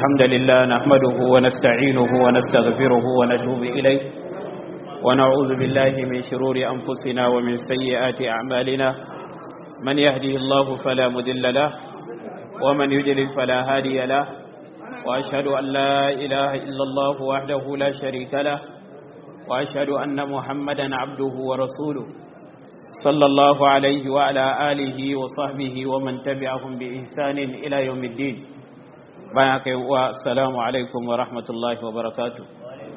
الحمد لله نحمده ونستعينه ونستغفره ونتوب إليه ونعوذ بالله من شرور أنفسنا ومن سيئات أعمالنا من يهده الله فلا مدل له ومن يجلل فلا هادي له وأشهد أن لا إله إلا الله وحده لا شريك له وأشهد أن محمدا عبده ورسوله صلى الله عليه وعلى آله وصحبه ومن تبعهم بإحسان إلى يوم الدين bayan haka wa assalamu alaikum wa rahmatullahi wa barakatu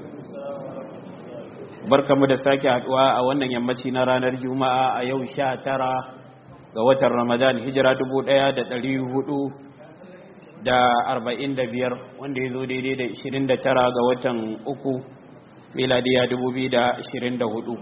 barkamu da sake haduwa a wannan yammaci na ranar juma'a a yau sha tara ga watan ramadan hijira dubu daya da dari hudu da arba'in da biyar wanda ya zo daidai da ishirin da tara ga watan uku miladiya dubu biyu da ashirin da hudu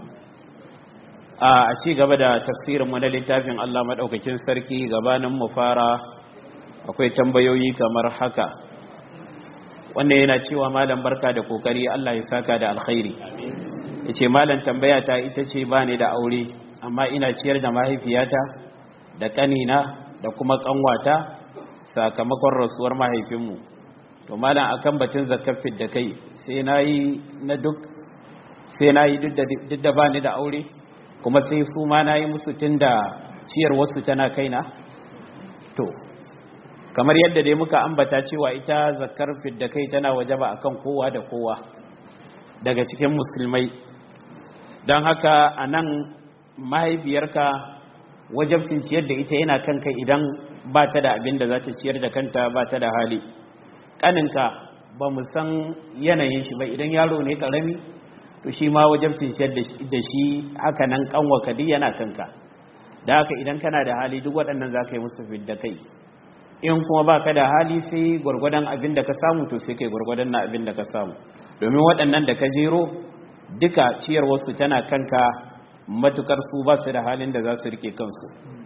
a ci gaba da tafsirinmu na littafin allah maɗaukakin sarki gabanin mu fara akwai tambayoyi kamar haka wannan yana cewa malam barka da kokari Allah ya saka da alkhairi yace malam tambaya ta ita ce bani da aure amma ina ciyar da mahaifiyata da kanina da kuma kanwata sakamakon rasuwar mahaifinmu to malam akan batun zakafin da kai sai nayi na duk sai nayi duk da duk da bani da aure kuma sai su ma nayi musu tunda ciyar wasu tana kaina to kamar yadda dai muka ambata cewa ita zakar fidda kai tana wajaba akan kowa da kowa daga cikin musulmai don haka a nan mahaifiyarka wajabcin ciyar da ita yana kanka idan ba ta da abin da za ta ciyar da kanta ba ta da hali ƙaninka ba mu san yanayin shi ba idan yaro ne ƙarami to shi ma wajabcin ciyar da shi haka nan ƙanwaka duk yana kanka da haka idan kana da hali duk waɗannan za ka yi musu fidda kai in kuma ba ka da hali sai gwargwadon abin da ka samu to sai kai gwargwadon na abin da ka samu domin waɗannan da ka jero duka ciyarwarsu tana kanka matukar su ba su da halin da za su rike kansu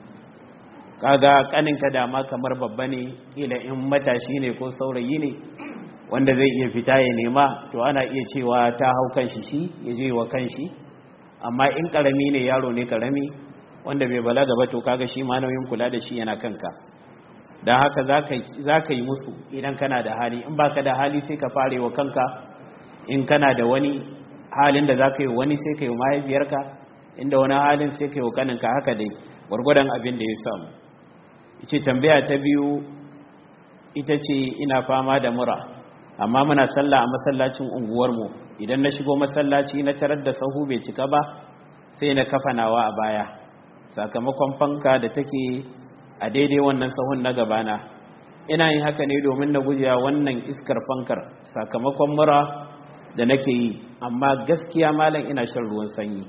kaga kaninka dama kamar babba ne kila in matashi ne ko saurayi ne wanda zai iya fita ya nema to ana iya cewa ta hau kanshi shi ya je wa kanshi amma in karami ne yaro ne karami wanda bai balaga ba to kaga shi ma nauyin kula da shi yana kanka don haka za ka yi musu idan kana da hali in baka da hali sai ka fare wa kanka in kana da wani halin da za ka yi wani sai ka yi mahaifiyarka inda wani halin sai ka yi wa kaninka haka dai gwargwadon abin da ya samu ce tambaya ta biyu ita ce ina fama da mura amma muna sallah a masallacin unguwarmu idan na shigo masallaci na tarar da sahu bai cika ba sai na kafa nawa a baya sakamakon fanka da take a daidai wannan sahun na gabana ina yin haka ne domin na gujewa wannan iskar fankar sakamakon mura da nake yi amma gaskiya malam ina shan ruwan sanyi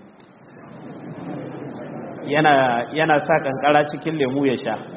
yana, yana sa kankara cikin lemu ya sha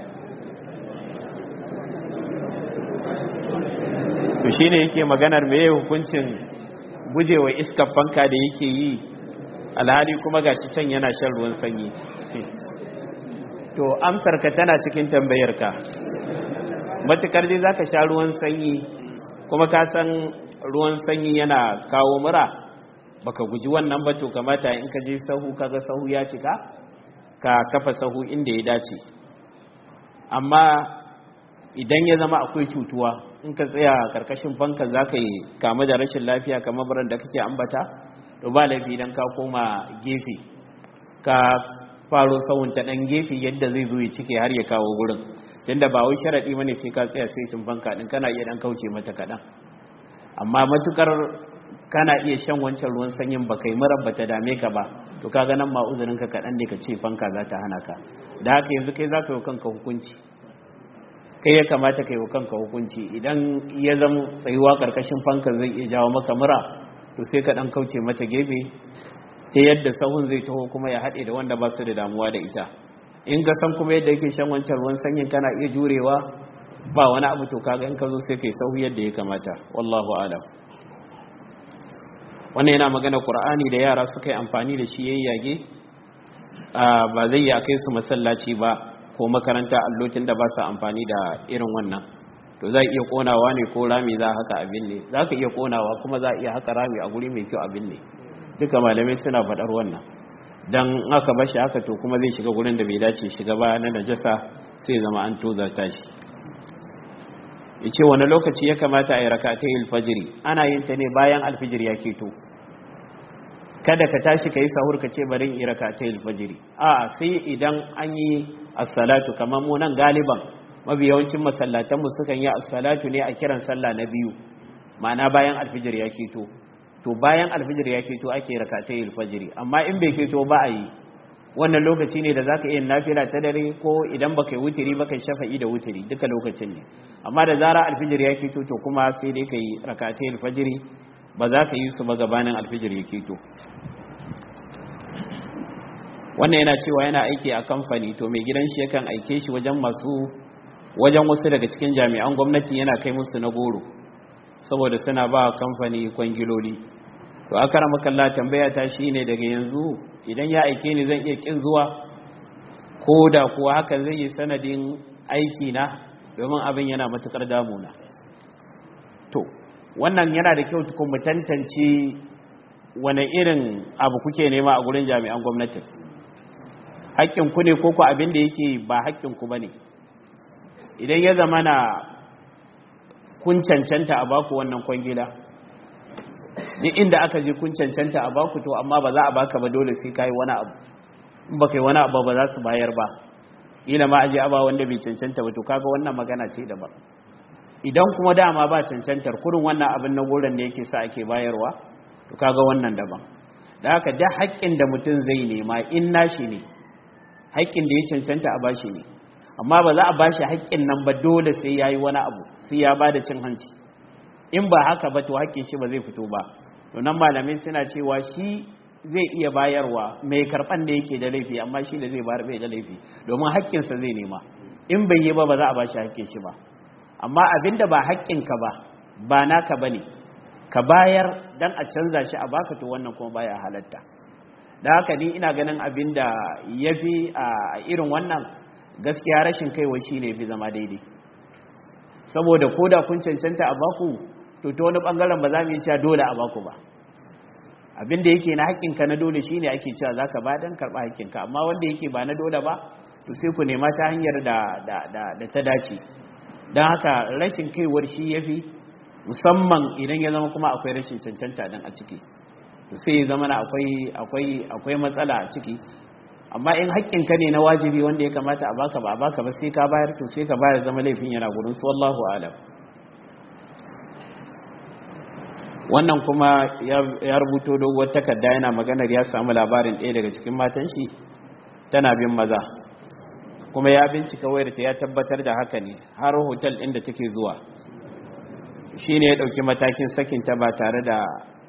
to shi ne yake maganar mai hukuncin gujewa iskar fanka da yake yi alhali kuma gashi can yana shan ruwan sanyi to amsarka tana cikin tambayarka matukar dai zaka sha ruwan sanyi kuma ka san ruwan sanyi yana kawo mura baka guji wannan ba to kamata in ka je sahu kaga sahu ya cika ka kafa sahu inda ya dace amma idan ya zama akwai cutuwa in ka tsaya karkashin fanka zaka yi kama da rashin lafiya kamar baran da kake ambata to ba laifi idan ka koma gefe ka faro sawun ta dan gefe yadda zai zo ya cike har ya kawo gurin tunda ba wai sharadi bane sai ka tsaya sai tun banka din kana iya dan kauce mata kadan amma matukar kana iya shan wancan ruwan sanyin ba kai mura ba ta dame ka ba to kaga nan ma uzurin ka kadan ne ka ce fanka za ta hana ka da haka yanzu kai za ka yi kanka hukunci kai ya kamata ka yi kanka hukunci idan ya zama tsayuwa karkashin fanka zai iya jawo maka mura to sai ka dan kauce mata gefe ta yadda sahun zai taho kuma ya haɗe da wanda ba su da damuwa da ita in ka san kuma yadda yake shan wancan ruwan sanyin kana iya jurewa ba wani abu to kaga in ka zo sai kai sahu yadda ya kamata wallahu alam wannan yana magana qur'ani da yara suka yi amfani da shi yayi yage ba zai yi kai su masallaci ba ko makaranta allotin da ba su amfani da irin wannan to za iya konawa ne ko rami za haka abin ne za ka iya konawa kuma za iya haka rami a guri mai kyau abin ne duka malamai suna faɗar wannan don aka bashi haka to kuma zai shiga gurin da bai dace shiga ba na najasa sai zama an tozarta shi ya ce wani lokaci ya kamata a yi rakatai alfajiri ana yin ta ne bayan alfijir ya keto kada ka tashi ka yi sahur ka ce barin yi rakatai alfajiri a sai idan an yi assalatu kamar mu nan galiban mafi yawancin masallatanmu sukan yi assalatu ne a kiran sallah na biyu ma'ana bayan alfijir ya keto to bayan alfijir ya keto ake rakatai alfajiri amma in bai keto ba a yi wannan lokaci ne da za ka iya nafila ta dare ko idan baka yi wuturi baka yi shafa'i da wuturi duka lokacin ne amma da zara alfijir ya keto to kuma sai dai ka yi rakatai alfajiri ba za ka yi su ba gabanin alfijir ya keto wannan yana cewa yana aiki a kamfani to mai gidan shi yakan aike shi wajen masu wajen wasu daga cikin jami'an gwamnati yana kai musu na goro saboda suna ba kamfani kwangiloli to aka rama kalla tambaya ta shine daga yanzu idan ya aike ni zan iya kin zuwa ko da kuwa hakan zai yi sanadin aiki na domin abin yana matukar damuna to wannan yana da kyau tukun mu tantance wane irin abu kuke nema a gurin jami'an gwamnatin haƙƙinku ne ko ku abin da yake ba haƙƙinku ba ne idan ya zama na kun cancanta a baku wannan kwangila duk inda aka je kun cancanta a baku to amma ba za a baka ba dole sai kai wani abu in ba kai wani abu ba za su bayar ba ila ma aje aba wanda bai cancanta ba to kaga wannan magana ce daban idan kuma dama ba cancantar kurin wannan abin na goron ne yake sa ake bayarwa to kaga wannan daban da haka da haƙƙin da mutum zai nema in nashi ne haƙƙin da ya cancanta a bashi ne amma ba za a bashi haƙƙin nan ba dole sai yayi wani abu sai ya bada cin hanci in ba haka ba to haƙƙin shi ba zai fito ba to nan malamai suna cewa shi zai iya bayarwa mai karɓan da yake da laifi amma shi da zai bayar bai da laifi domin haƙƙinsa zai nema in bai yi ba ba za a bashi haƙƙin shi ba amma abinda ba haƙƙinka ba ba naka bane ka bayar dan a canza shi a baka to wannan kuma baya halatta da haka ni ina ganin abin da ya fi a irin wannan gaskiya rashin kaiwa shi ne fi zama daidai saboda ko da kun cancanta a baku to ta wani bangaren ba za mu yi cewa dole a baku ba abin da yake na haƙƙinka na dole shi ne ake cewa za ka ba don karɓa haƙƙinka amma wanda yake ba na dole ba to sai ku nema ta hanyar da ta dace don haka rashin kaiwar shi ya fi musamman idan ya zama kuma akwai rashin cancanta dan a ciki sai ya zama akwai akwai akwai matsala a ciki amma in haƙƙinka ne na wajibi wanda ya kamata a baka ba a baka ba sai ka bayar to sai ka bayar zama laifin yana gurin su wallahu alam wannan kuma ya rubuto doguwar takarda yana maganar ya samu labarin ɗaya daga cikin matan shi tana bin maza kuma ya bincika wayar ta ya tabbatar da haka ne har hotel ɗin da take zuwa shine ya ɗauki matakin sakinta ba tare da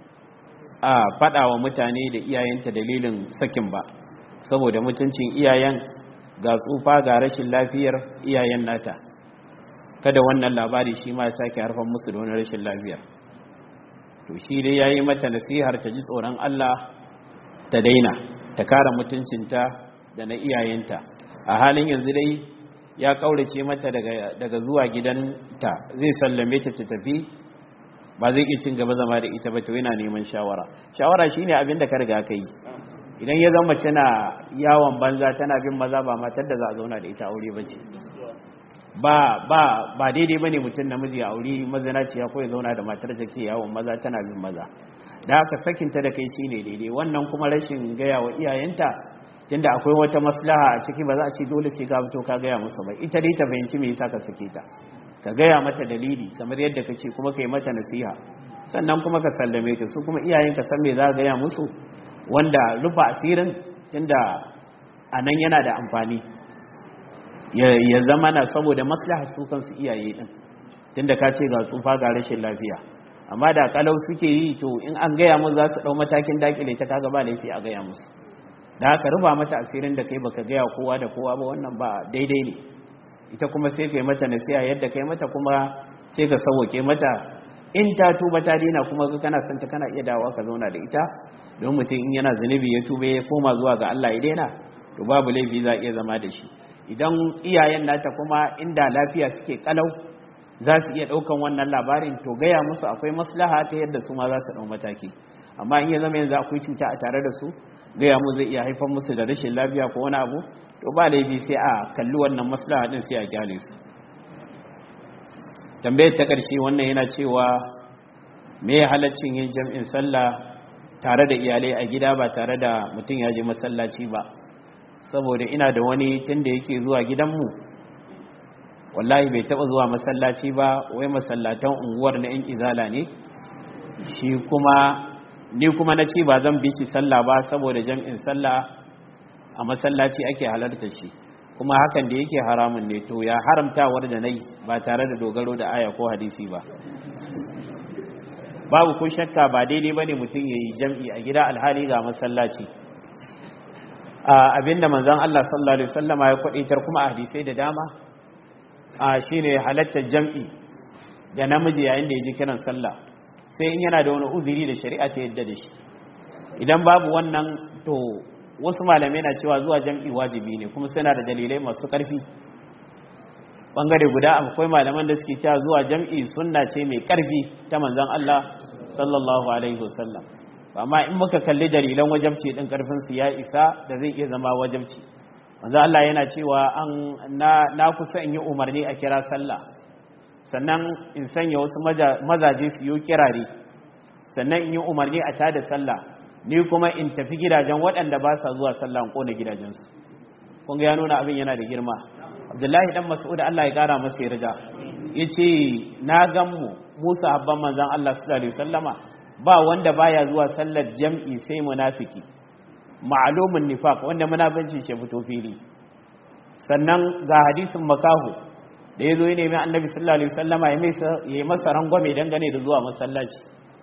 a faɗa wa mutane da iyayenta dalilin sakin ba saboda mutuncin iyayen ga tsufa ga rashin lafiyar iyayen nata kada wannan labari shi ma ya sake harfan musu da wani rashin lafiyar to shi dai ya yi mata nasihar ta ji tsoron Allah ta daina ta kara mutuncinta da na iyayenta a halin yanzu dai ya kaurace mata daga zuwa gidanta zai sallame ta ta tafi ba zai iya cin gaba zama da ita ba to yana neman shawara shawara shine abin da ka riga ka yi idan ya zama mace na yawon banza tana bin maza ba matar da za a zauna da ita aure bace ba ba ba daidai bane mutum namiji a aure mazinaciya ko ya zauna da matar da ke yawon maza tana bin maza da haka sakinta da kai shine daidai wannan kuma rashin gaya wa iyayenta tunda akwai wata maslaha a ciki ba za a ce dole sai ka fito ka gaya musu ba ita dai ta fahimci me yasa ka sake ta ka gaya mata dalili kamar yadda ka ce kuma ka yi mata nasiha sannan kuma ka sallame ta su kuma iyayen ka san me za ka gaya musu wanda rufa asirin tunda a nan yana da amfani ya zama na saboda maslaha su kansu iyaye din tunda ka ce ga tsufa ga rashin lafiya amma da kalau suke yi to in an gaya musu za su dau matakin dakile ta kaga ba laifi a gaya musu da haka rufa mata asirin da kai baka gaya kowa da kowa ba wannan ba daidai ne ita kuma sai kai mata nasiha yadda kai mata kuma sai ka sauke mata in ta tuba ta dina kuma kana son ta kana iya dawowa ka zauna da ita don mutum in yana zunubi ya tuba ya koma zuwa ga Allah ya daina to babu laifi za iya zama da shi idan iyayen nata kuma inda lafiya suke kalau za su iya daukan wannan labarin to gaya musu akwai maslaha ta yadda su ma za su dau mataki amma in ya zama yanzu akwai cuta a tare da su gaya mu zai iya haifar musu da rashin lafiya ko wani abu to ba laifi sai a kalli wannan maslaha din sai a gyale su tambayar ta ƙarshe wannan yana cewa me halaccin yin jam'in sallah tare da iyalai a gida ba tare da mutum ya je masallaci ba saboda ina da wani tun da yake zuwa gidanmu wallahi bai taɓa zuwa masallaci ba wai masallatan unguwar na 'yan izala ne shi kuma ni kuma na ce ba zan bi ki sallah ba saboda jam'in sallah a masallaci ake halarta shi kuma hakan da yake haramun ne to ya haramtawar da nai ba tare da dogaro da aya ko hadisi ba babu ko shakka ba daidai bane mutum yayi jam'i a gida alhali ga masallaci abinda manzon Allah sallallahu alaihi wasallama ya kwadaitar kuma a hadisai da dama shine halattar jam'i da namiji yayin da yaji kiran sallah sai in yana da wani uzuri da shari'a ta yadda da shi idan babu wannan to wasu malamai na cewa zuwa jam'i wajibi ne kuma suna da dalilai masu ƙarfi bangare guda akwai malaman da suke cewa zuwa jam'i sunna ce mai ƙarfi ta manzon Allah sallallahu alaihi wasallam amma in muka kalli dalilan wajabci din ƙarfin su ya isa da zai iya zama wajabci manzon Allah yana cewa an na, na kusa in yi umarni a kira sallah sannan in sanya wasu mazaje su yi kirare sannan in yi umarni a tada sallah ni kuma in tafi gidajen waɗanda ba sa zuwa sallah in kona gidajensu kun ga ya nuna abin yana da girma abdullahi dan mas'ud Allah ya kara masa yarda yace na gan mu Musa habban manzon Allah sallallahu alaihi wasallama ba wanda baya zuwa sallar jam'i sai munafiki ma'lumun nifaq wanda munafincin shi fito fili sannan ga hadisin makahu da yazo ya nemi annabi sallallahu alaihi wasallama ya yi masa rangwame dangane da zuwa masallaci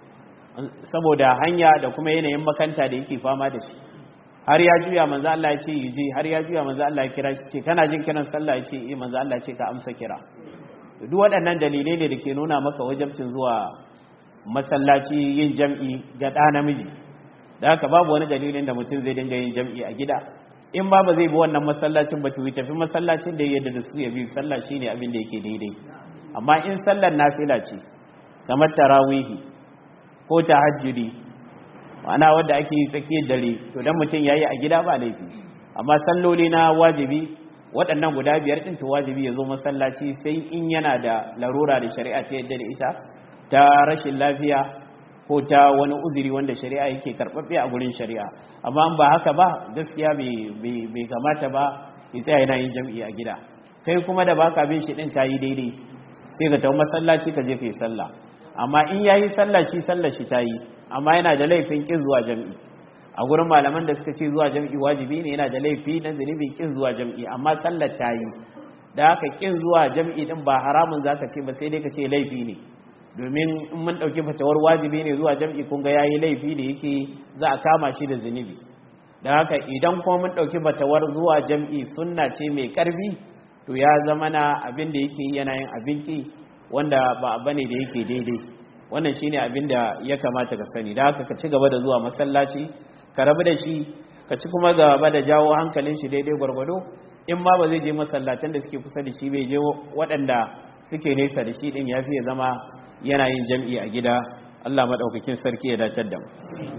saboda hanya da kuma yanayin makanta da yake fama da shi har ya juya manzo Allah ya ce yi har ya juya manzo Allah ya kira shi ce kana jin kiran sallah ya ce eh manzo Allah ya ce ka amsa kira duk waɗannan dalilai ne da ke nuna maka wajabcin zuwa masallaci yin jam'i ga ɗa namiji da haka babu wani dalilin da mutum zai dinga yin jam'i a gida in ba ba zai bi wannan masallacin ba to tafi masallacin da yadda da su ya bi sallah shine abin da yake daidai amma in sallar nafila ce kamar tarawihi ko tahajjudi ma'ana wanda ake yi tsakiyar dare to dan mutum yayi a gida ba laifi amma salloli na wajibi waɗannan guda biyar ɗin to wajibi ya zo masallaci sai in yana da larura da shari'a ta yadda da ita ta rashin lafiya ko ta wani uzuri wanda shari'a yake karɓaɓɓe a gurin shari'a amma in ba haka ba gaskiya bai kamata ba ya tsaya yana yin jam'i a gida kai kuma da baka bin shi ɗin kayi daidai sai ka tafi masallaci ka je ka yi sallah amma in yayi sallah shi sallah shi ta yi amma yana da laifin kin zuwa jam'i a gurin malaman da suka ce zuwa jam'i wajibi ne yana da laifi na zunubin kin zuwa jam'i amma sallar ta yi da haka kin zuwa jam'i din ba haramun zaka ce ba sai dai ka ce laifi ne domin in mun dauki fatawar wajibi ne zuwa jam'i kun ga yayi laifi da yake za a kama shi da zunubi da haka idan kuma mun dauki fatawar zuwa jam'i sunna ce mai karfi to ya zama na abin da yake yana yin abinki wanda ba bane da yake daidai wannan shine abin da ya kamata ka sani da haka ka ci gaba da zuwa masallaci ka rabu da shi ka ci kuma gaba da jawo hankalin shi daidai gwargwado in ma ba zai je masallatan da suke kusa da shi bai je waɗanda suke nesa da shi din ya fiye zama yana yin jam'i a gida Allah maɗaukakin sarki ya datar da mu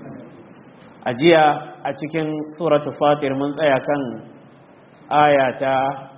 a jiya a cikin suratul fatir mun tsaya kan aya ta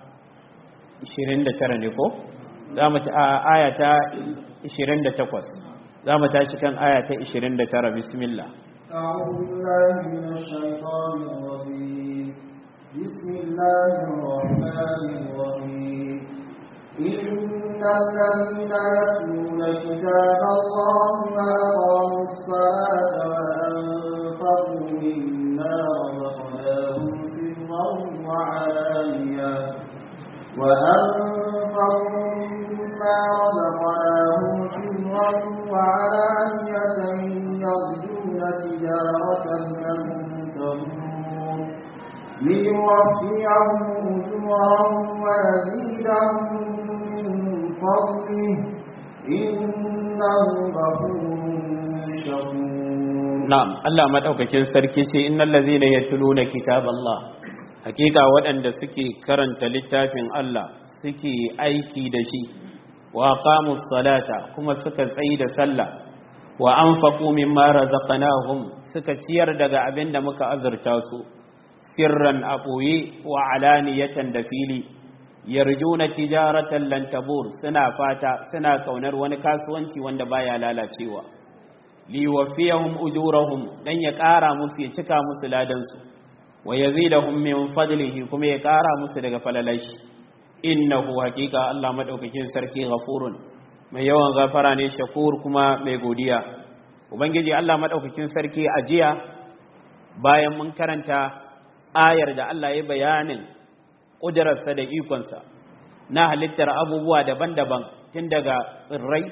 29 ne ko za mu ta aya ta 28 za mu tashi kan aya ta 29 bismillah أعوذ بالله من الشيطان الرجيم بسم الله الرحمن الرحيم إن الذين يتلون كتاب الله وأقاموا الصلاة وأنفقوا مما رزقناهم سرا وعلانية وأنفقوا مما رزقناهم سرا وعلانية يرجون تجارة لن تبور ليوفيهم أجورهم ويزيدهم من فضله إنه غفور شكور na'am Allah madaukakin sarki ce innal ladzina yatluna kitaballah hakika waɗanda suke karanta littafin Allah suke aiki da shi wa aqamus salata kuma suka tsayi da sallah wa anfaqu mimma razaqnahum suka ciyar daga abin da muka azurta su sirran a ɓoye wa alaniyatan da fili yarjuna tijaratan lan tabur suna fata suna kaunar wani kasuwanci wanda baya lalacewa liwafiyahum ujurahum dan ya ƙara musu ya cika musu ladan su wa yazidahum min fadlihi kuma ya ƙara musu daga falalashi innahu haqiqa Allah madaukakin sarki ghafurun mai yawan gafara ne shakur kuma mai godiya ubangiji Allah madaukakin sarki ajiya bayan mun karanta ayar da Allah ya bayanin ƙudurarsa da ikonsa na halittar abubuwa daban-daban tun daga tsirrai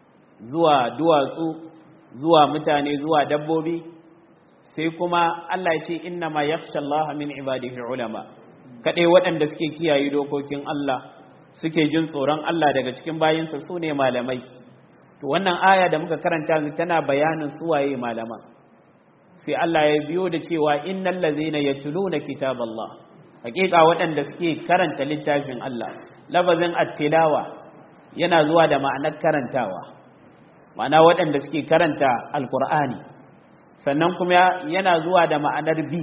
zuwa duwatsu zuwa mutane zuwa dabbobi sai kuma Allah ya ce inna ma yakhsha Allah min ibadihi ulama kadai waɗanda suke kiyaye dokokin Allah suke jin tsoron Allah daga cikin bayinsa su ne malamai to wannan aya da muka karanta tana bayanin suwaye malaman sai Allah ya biyo da cewa innal ladzina yatluna kitaballah hakika waɗanda suke karanta littafin Allah labazin at-tilawa yana zuwa da ma'anar karantawa ma'ana waɗanda suke karanta alqur'ani sannan kuma yana zuwa da ma'anar bi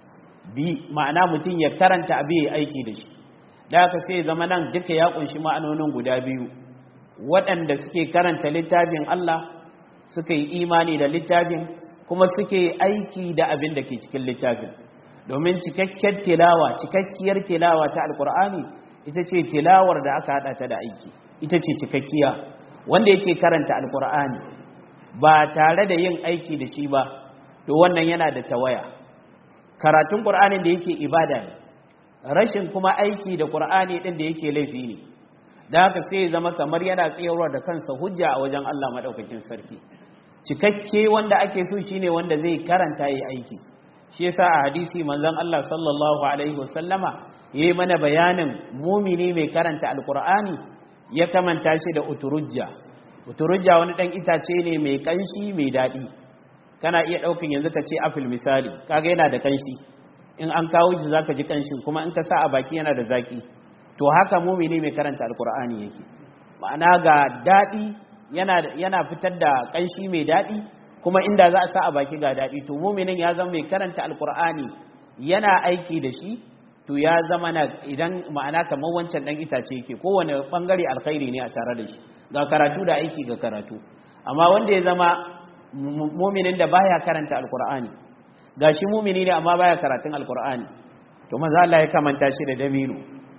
bi ma'ana mutum ya karanta abi ya aiki da shi da haka sai zama nan duka ya kunshi ma'anonin guda biyu waɗanda suke karanta littafin Allah suka yi imani da littafin kuma suke aiki da abin da ke cikin littafin domin cikakkiyar tilawa cikakkiyar tilawa ta alkur'ani ita ce tilawar da aka hada ta da aiki ita ce cikakkiya wanda yake karanta alkur'ani ba tare da yin aiki da shi ba to wannan yana da tawaya karatun qur'anin da yake ibada ne rashin kuma aiki da qur'ani din da yake laifi ne da haka sai zama kamar yana tsayarwa da kansa hujja a wajen Allah madaukakin sarki cikakke wanda ake so shine wanda zai karanta yayi aiki shi yasa a hadisi manzon Allah sallallahu alaihi wasallama yayi mana bayanin mumini mai karanta alqur'ani ya kamanta shi da uturujja uturujja wani dan itace ne mai kanshi mai dadi kana iya daukin yanzu ka ce apple misali kaga yana da kanshi in an kawo shi zaka ji kanshin kuma in ka sa a baki yana da zaki to haka mumini mai karanta alqur'ani yake ma'ana ga dadi yana yana fitar da kanshi mai dadi kuma inda za a sa a baki ga daɗi to muminin ya zama mai karanta alkur'ani yana aiki da shi to ya zama na idan ma'ana kamar wancan ɗan itace yake kowane ɓangare alkhairi ne a tare da shi ga karatu da aiki ga karatu amma wanda ya zama muminin da baya karanta alkur'ani ga shi mumini ne amma baya karatun alkur'ani to maza Allah ya kamanta shi da dabino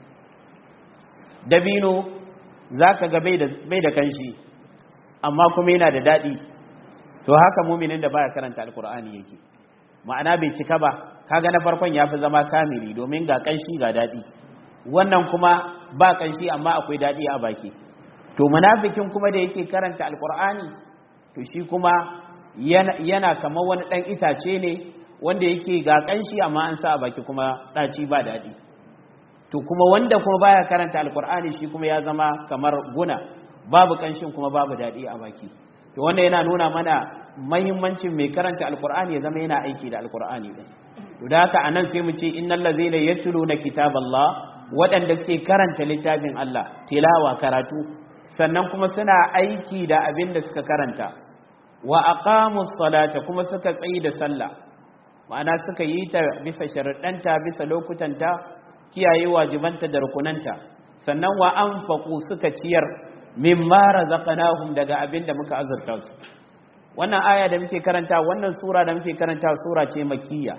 dabino za ka ga bai da kanshi amma kuma yana da daɗi to haka muminin da baya karanta alkur'ani yake ma'ana bai cika ba kaga na farkon yafi zama kamili domin ga kanshi ga dadi wannan kuma ba kanshi amma akwai dadi a baki to munafikin kuma da yake karanta alkur'ani to shi kuma yana, yana kamar wani dan itace ne wanda yake ga kanshi amma an sa a baki kuma daci ba dadi to kuma wanda kuma baya karanta alkur'ani shi kuma ya zama kamar guna babu kanshin kuma babu dadi a baki to wanda yana nuna mana mahimmancin mai karanta alkur'ani ya zama yana aiki da alkur'ani din to da haka anan sai mu ce innal ladzina yatluna kitaballah waɗanda suke karanta littafin Allah tilawa karatu sannan kuma suna aiki da abin da suka karanta wa aqamus salata kuma suka tsayi da sallah ma'ana suka yi ta bisa sharuɗanta bisa lokutanta kiyaye wajibanta da rukunanta sannan wa anfaqu suka ciyar mimma razaqnahum daga abin da muka azurta su wannan aya da muke karanta wannan sura da muke karanta sura ce makiyya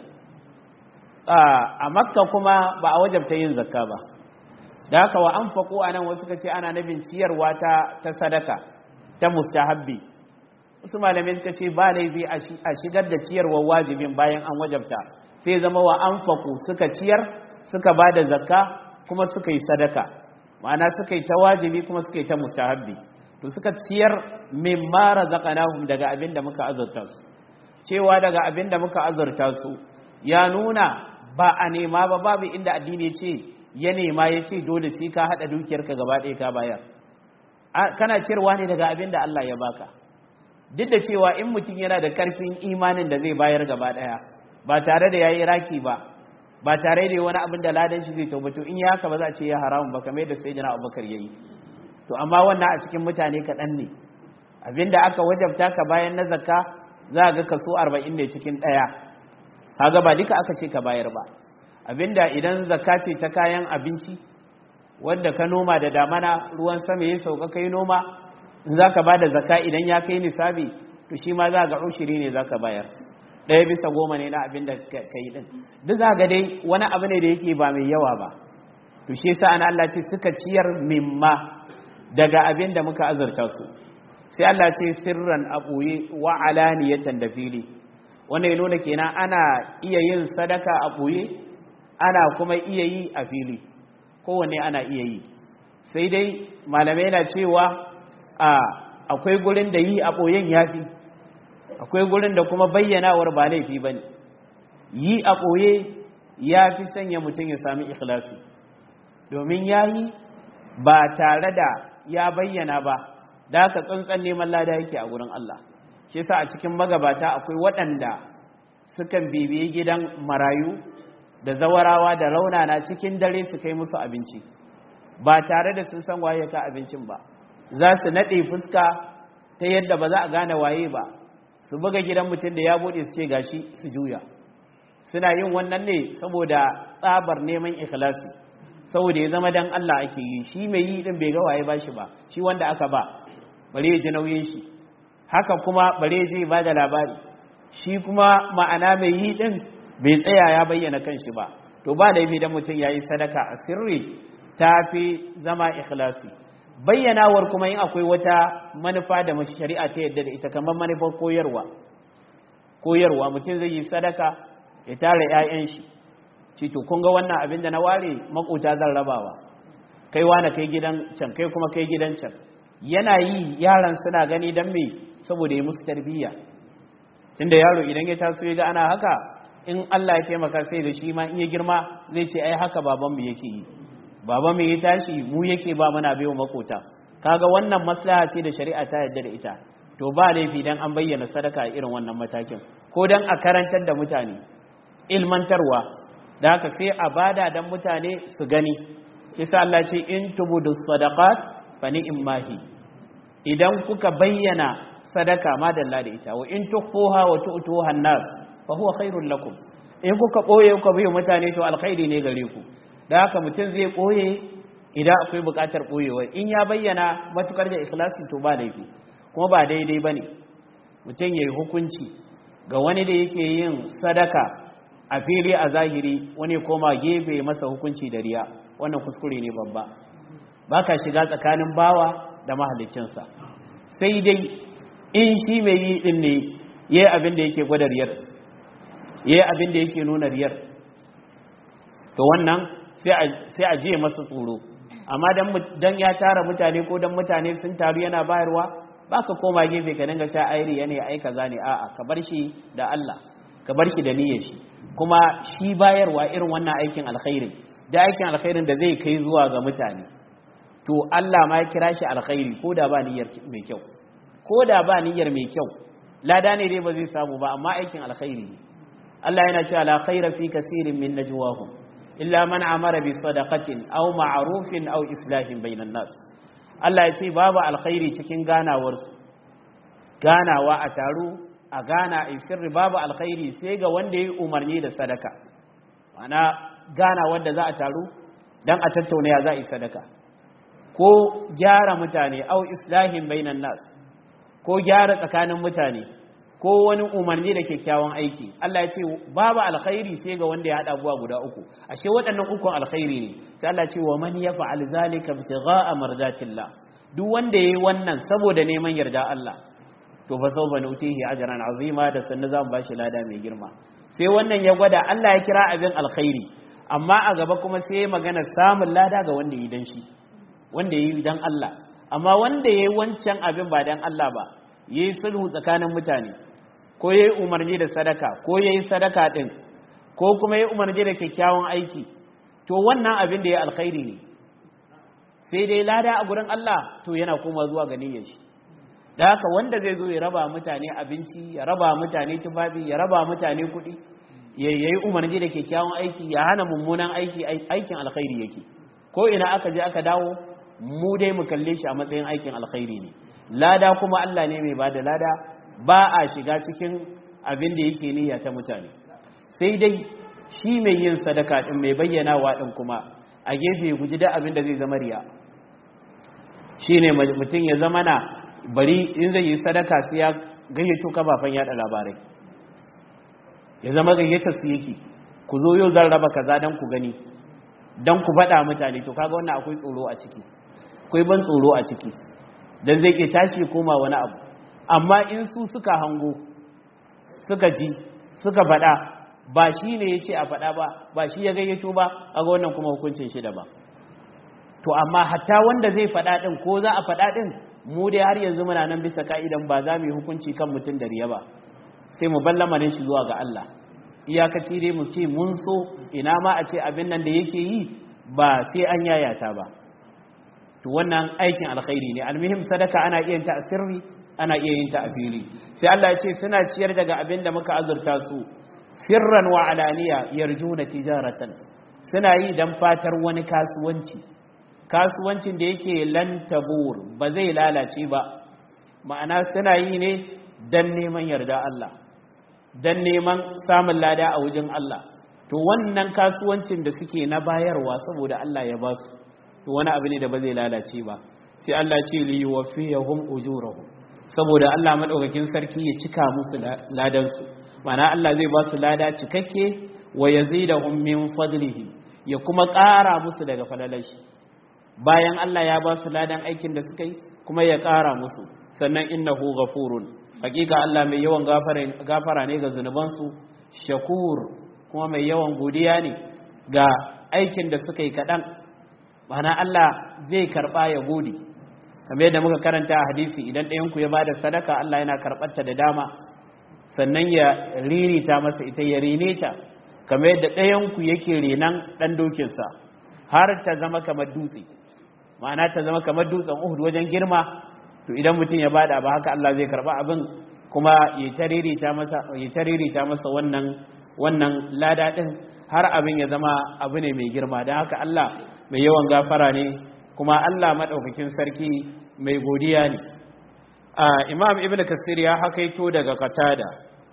a makka kuma ba a wajabta yin zakka ba da haka wa anfaqu anan wasu kace ana nabin ciyarwa ta ta sadaka ta mustahabbi wasu malamin ta ce ba laifi a shigar da ciyarwar wajibin bayan an wajabta sai zama wa anfaqu suka ciyar suka bada zakka kuma suka yi sadaka ma'ana suka yi ta wajibi kuma suka yi ta mustahabbi to suka ciyar mimma razaqnahum daga abin da muka azurta su cewa daga abin da muka azurta su ya nuna ba a nema ba babu inda addini ce ya nema ya ce dole sai ka hada dukiyarka gaba ɗaya ka bayar kana ciyarwa ne daga abin da Allah ya baka duk da cewa in mutum yana da karfin imanin da zai bayar gaba ɗaya ba tare da yayi raki ba ba tare da wani abin da ladan shi zai taubato in ya haka ba za a ce ya haramun ba kamar yadda sayyidina Abubakar yayi to amma wannan a cikin mutane kaɗan ne abinda aka wajabta ka bayan na zakka za ga kaso 40 ne cikin ɗaya kaga ba duka aka ce ka bayar ba abinda idan zakka ce ta kayan abinci wanda ka noma da damana ruwan sama ya sauka kai noma in za ka ba da zaka idan ya kai nisabi to shi ma za ga ushiri ne za ka bayar ɗaya bisa goma ne na abin da ka yi ɗin duk za ga dai wani abu ne da yake ba mai yawa ba to shi yasa an Allah ce suka ciyar mimma daga abin da muka azurta su sai Allah ce sirran a ɓoye wa alaniyatan da fili wanda ya nuna kenan ana iya yin sadaka a ɓoye ana kuma iya yi a fili kowanne ana iya yi sai dai malamai na cewa a akwai gurin da yi a ɓoyen ya fi akwai gurin da kuma bayyanawar ba laifi ba ne yi a ɓoye ya fi sanya mutum ya sami ikhlasi domin ya yi ba tare da ya bayyana ba da aka tsantsan neman lada yake a gurin Allah shi yasa a cikin magabata akwai waɗanda sukan bibiyi gidan marayu da zawarawa da raunana cikin dare su kai musu abinci ba tare da sun san waye ka abincin ba za su naɗe fuska ta yadda ba za a gane waye ba su buga gidan mutum da ya buɗe su ce gashi su juya suna yin wannan ne saboda tsabar neman ikhlasi saboda ya zama dan Allah ake yi shi mai yi din bai ga waye ba shi ba shi wanda aka ba bare ya ji nauyin shi haka kuma bare ya je ba da labari shi kuma ma'ana mai yi din bai tsaya ya bayyana kanshi ba to ba laifi dan mutum yayi sadaka a sirri tafi zama ikhlasi bayyanawar kuma in akwai wata manufa da shari'a ta yadda da ita kamar manufar koyarwa koyarwa mutum zai yi sadaka ya tara 'ya'yan shi ci to kun ga wannan abin da na ware makota zan rabawa kai wani kai gidan can kai kuma kai gidan can yana yi yaran suna gani dan me saboda ya musu tarbiyya tunda yaro idan ya taso ya ga ana haka in Allah ya taimaka sai da shi ma in ya girma zai ce ai haka babanmu yake yi babanmu ya tashi mu yake ba mana baiwa makota kaga wannan maslaha ce da shari'a ta yarda da ita to ba laifi dan an bayyana sadaka a irin wannan matakin ko dan a karantar da mutane ilmantarwa da haka sai a bada dan mutane su gani kisa Allah ce in tubudu sadaqat fa ni'mahi idan kuka bayyana sadaka madalla da ita wa in tukhuha wa tu'tuha an-nas fa huwa khairul lakum in kuka boye kuka biyo mutane to alkhairi ne gare ku da haka mutum zai boye idan akwai bukatar boyewa in ya bayyana matukar da ikhlasi to ba laifi kuma ba daidai bane mutum yayi hukunci ga wani da yake yin sadaka a fili a zahiri wani koma gefe masa hukunci da riya wannan kuskure ne babba baka shiga tsakanin bawa da mahaliccinsa sai dai in shi mai yi din ne yayi abin da yake gwada riyar ya yi abin da yake nuna riyar to wannan sai a jiye masa tsoro amma don ya tara mutane ko don mutane sun taru yana bayarwa ba ka koma gefe ka dinga sha airi yana ya aika zane a'a ka bar shi da Allah ka bar shi da niyyar shi kuma shi bayarwa irin wannan aikin alkhairin da aikin alkhairin da zai kai zuwa ga mutane to Allah ma ya kira shi alkhairi ko da ba niyyar mai kyau ko da ba niyyar mai kyau lada ne dai ba zai samu ba amma aikin alkhairi ne Allah yana cewa la khaira fi kaseerin min najwahum illa man amara bi sadaqatin aw ma'rufin aw islahin bainan nas Allah ya ce babu alkhairi cikin ganawar su ganawa a taro a gana a sirri babu alkhairi sai ga wanda ya umarni da sadaka ana gana wanda za a taro dan a tattauna ya za a yi sadaka ko gyara mutane aw islahin bainan nas ko gyara tsakanin mutane ko wani umarni da kyakkyawan aiki Allah ya ce babu alkhairi sai ga wanda ya hada abuwa guda uku ashe waɗannan ukun alkhairi ne sai Allah ya ce wa man yaf'al zalika ibtigha'a mardatillah duk wanda yayi wannan saboda neman yarda Allah to fa sawfa nutihi ajran azima da sannan zamu bashi lada mai girma sai wannan ya gwada Allah ya kira abin alkhairi amma a gaba kuma sai ya magana samun lada ga wanda yi dan shi wanda yi dan Allah amma wanda yayi wancan abin ba dan Allah ba yayi sulhu tsakanin mutane ko ya yi umarni da sadaka ko ya yi sadaka ɗin ko kuma ya yi umarni da kyakkyawan aiki to wannan abin da ya alkhairi ne sai dai lada a gurin Allah to yana koma zuwa ga niyyar shi da haka wanda zai zo ya raba mutane abinci ya raba mutane tufafi ya raba mutane kuɗi ya yi umarni da kyakkyawan aiki ya hana mummunan aiki aikin alkhairi yake ko ina aka je aka dawo mu dai mu kalle shi a matsayin aikin alkhairi ne lada kuma Allah ne mai bada lada ba a shiga cikin abin da yake niyya ta mutane sai dai shi mai yin sadaka din mai bayyanawa din kuma a gefe ya guji da abin da zai zama riya shine mutum ya zama na bari in zai yi sadaka sai ya gayyato kafafen yada labarai ya zama gayyata su yake ku zo yau zan raba kaza dan ku gani dan ku faɗa mutane to kaga wannan akwai tsoro a ciki akwai ban tsoro a ciki dan zai ke tashi koma wani abu amma in su suka hango suka ji suka faɗa ba shi ne ya ce a faɗa ba ba shi ya gayyato ba a ga wannan kuma hukuncin shi da ba to amma hatta wanda zai faɗa ɗin ko za a faɗa ɗin mu dai har yanzu muna nan bisa ka'idan ba za mu yi hukunci kan mutum da riya ba sai mu ballama ne shi zuwa ga Allah iyakaci dai mu ce mun so ina ma a ce abin nan da yake yi ba sai an yayata ba to wannan aikin alkhairi ne almuhim sadaka ana iya yin ta a sirri ana iya yin ta a fili sai Allah ya ce suna ciyar daga abin da muka azurta su sirran wa alaniya yarjuna tijaratan suna yi dan fatar wani kasuwanci kasuwancin da yake lan tabur ba zai lalace ba ma'ana suna yi ne dan neman yarda Allah dan neman samun lada a wajen Allah to wannan kasuwancin da suke na bayarwa saboda Allah ya ba su to wani abu ne da ba zai lalace ba sai Allah ce li yuwaffiyahum ujurahum saboda Allah madaukakin sarki ya cika musu ladan su ma'ana Allah zai ba su lada cikakke wa yazidahum min fadlihi ya kuma ƙara musu daga falalashi bayan Allah ya ba su ladan aikin da suka yi kuma ya ƙara musu sannan innahu ghafurun hakika Allah mai yawan gafara ne ga zunubansu shakur kuma mai yawan godiya ne ga aikin da suka yi kaɗan mana Allah zai karɓa ya gode kamar yadda muka karanta a hadisi idan ɗayanku ya bada sadaka Allah yana karɓarta da dama sannan ya ririta masa ita ya rene ta kamar yadda ɗayanku yake renan ɗan dokinsa har ta zama kamar dutse ma'ana ta zama kamar dutsen uhud wajen girma to idan mutum ya bada ba haka Allah zai karba abin kuma ya taririta masa ya taririta masa wannan wannan lada din har abin ya zama abu ne mai girma dan haka Allah mai yawan gafara ne kuma Allah madaukakin sarki mai godiya ne Imam Ibn Kasir ya hakaito daga Qatada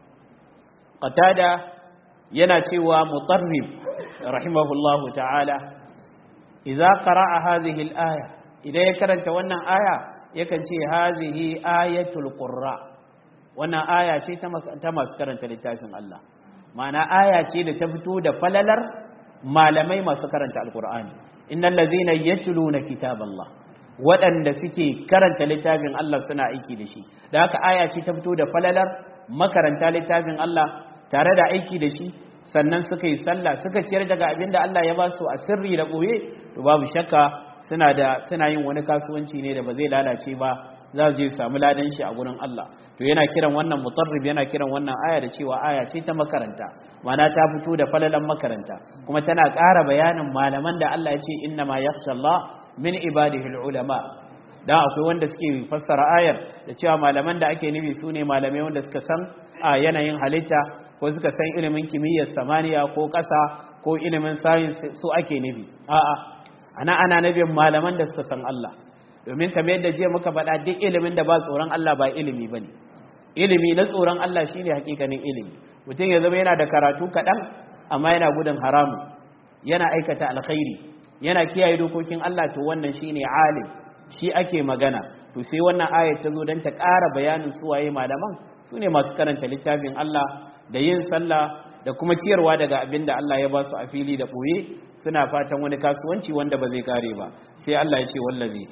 Qatada yana cewa mutarrib rahimahullahu ta'ala idza qara'a hadhihi al-aya idan ya karanta wannan aya yakan ce hazihi ayatul qurra wannan aya ce ta masu karanta littafin Allah ma'ana aya ce da ta fito da falalar malamai masu karanta alqur'ani innal ladzina yatluna kitaballah waɗanda suke karanta littafin Allah suna aiki da shi da haka aya ce ta fito da falalar makaranta littafin Allah tare da aiki da shi sannan suka yi sallah suka ciyar daga abin da Allah ya ba su a sirri da ɓoye to babu shakka suna da suna yin wani kasuwanci ne da ba zai lalace ba za su je samu ladan shi a gurin Allah to yana kiran wannan mutarrib yana kiran wannan aya da cewa aya ce ta makaranta mana ta fito da falalan makaranta kuma tana ƙara bayanin malaman da Allah ya ce inna ma yakhsha Allah min ibadihi ulama dan akwai wanda suke fassara ayar da cewa malaman da ake nufi su ne malamai wanda suka san a yanayin halitta ko suka san ilimin kimiyyar samaniya ko ƙasa ko ilimin science su ake nufi a'a ana ana nabin malaman da suka san Allah domin kamar yadda jiya muka faɗa duk ilimin da ba tsoron Allah ba ilimi bane ilimi na tsoron Allah shine hakikanin ilimi mutum ya zama yana da karatu kaɗan amma yana gudun haramu yana aikata alkhairi yana kiyaye dokokin Allah to wannan shine alim shi ake magana to sai wannan ayat ta zo don ta ƙara bayanin suwaye malaman su ne masu karanta littafin Allah da yin sallah da kuma ciyarwa daga abin da Allah ya ba su a fili da ɓoye suna fatan wani kasuwanci wanda ba zai kare ba sai Allah ya ce wallazi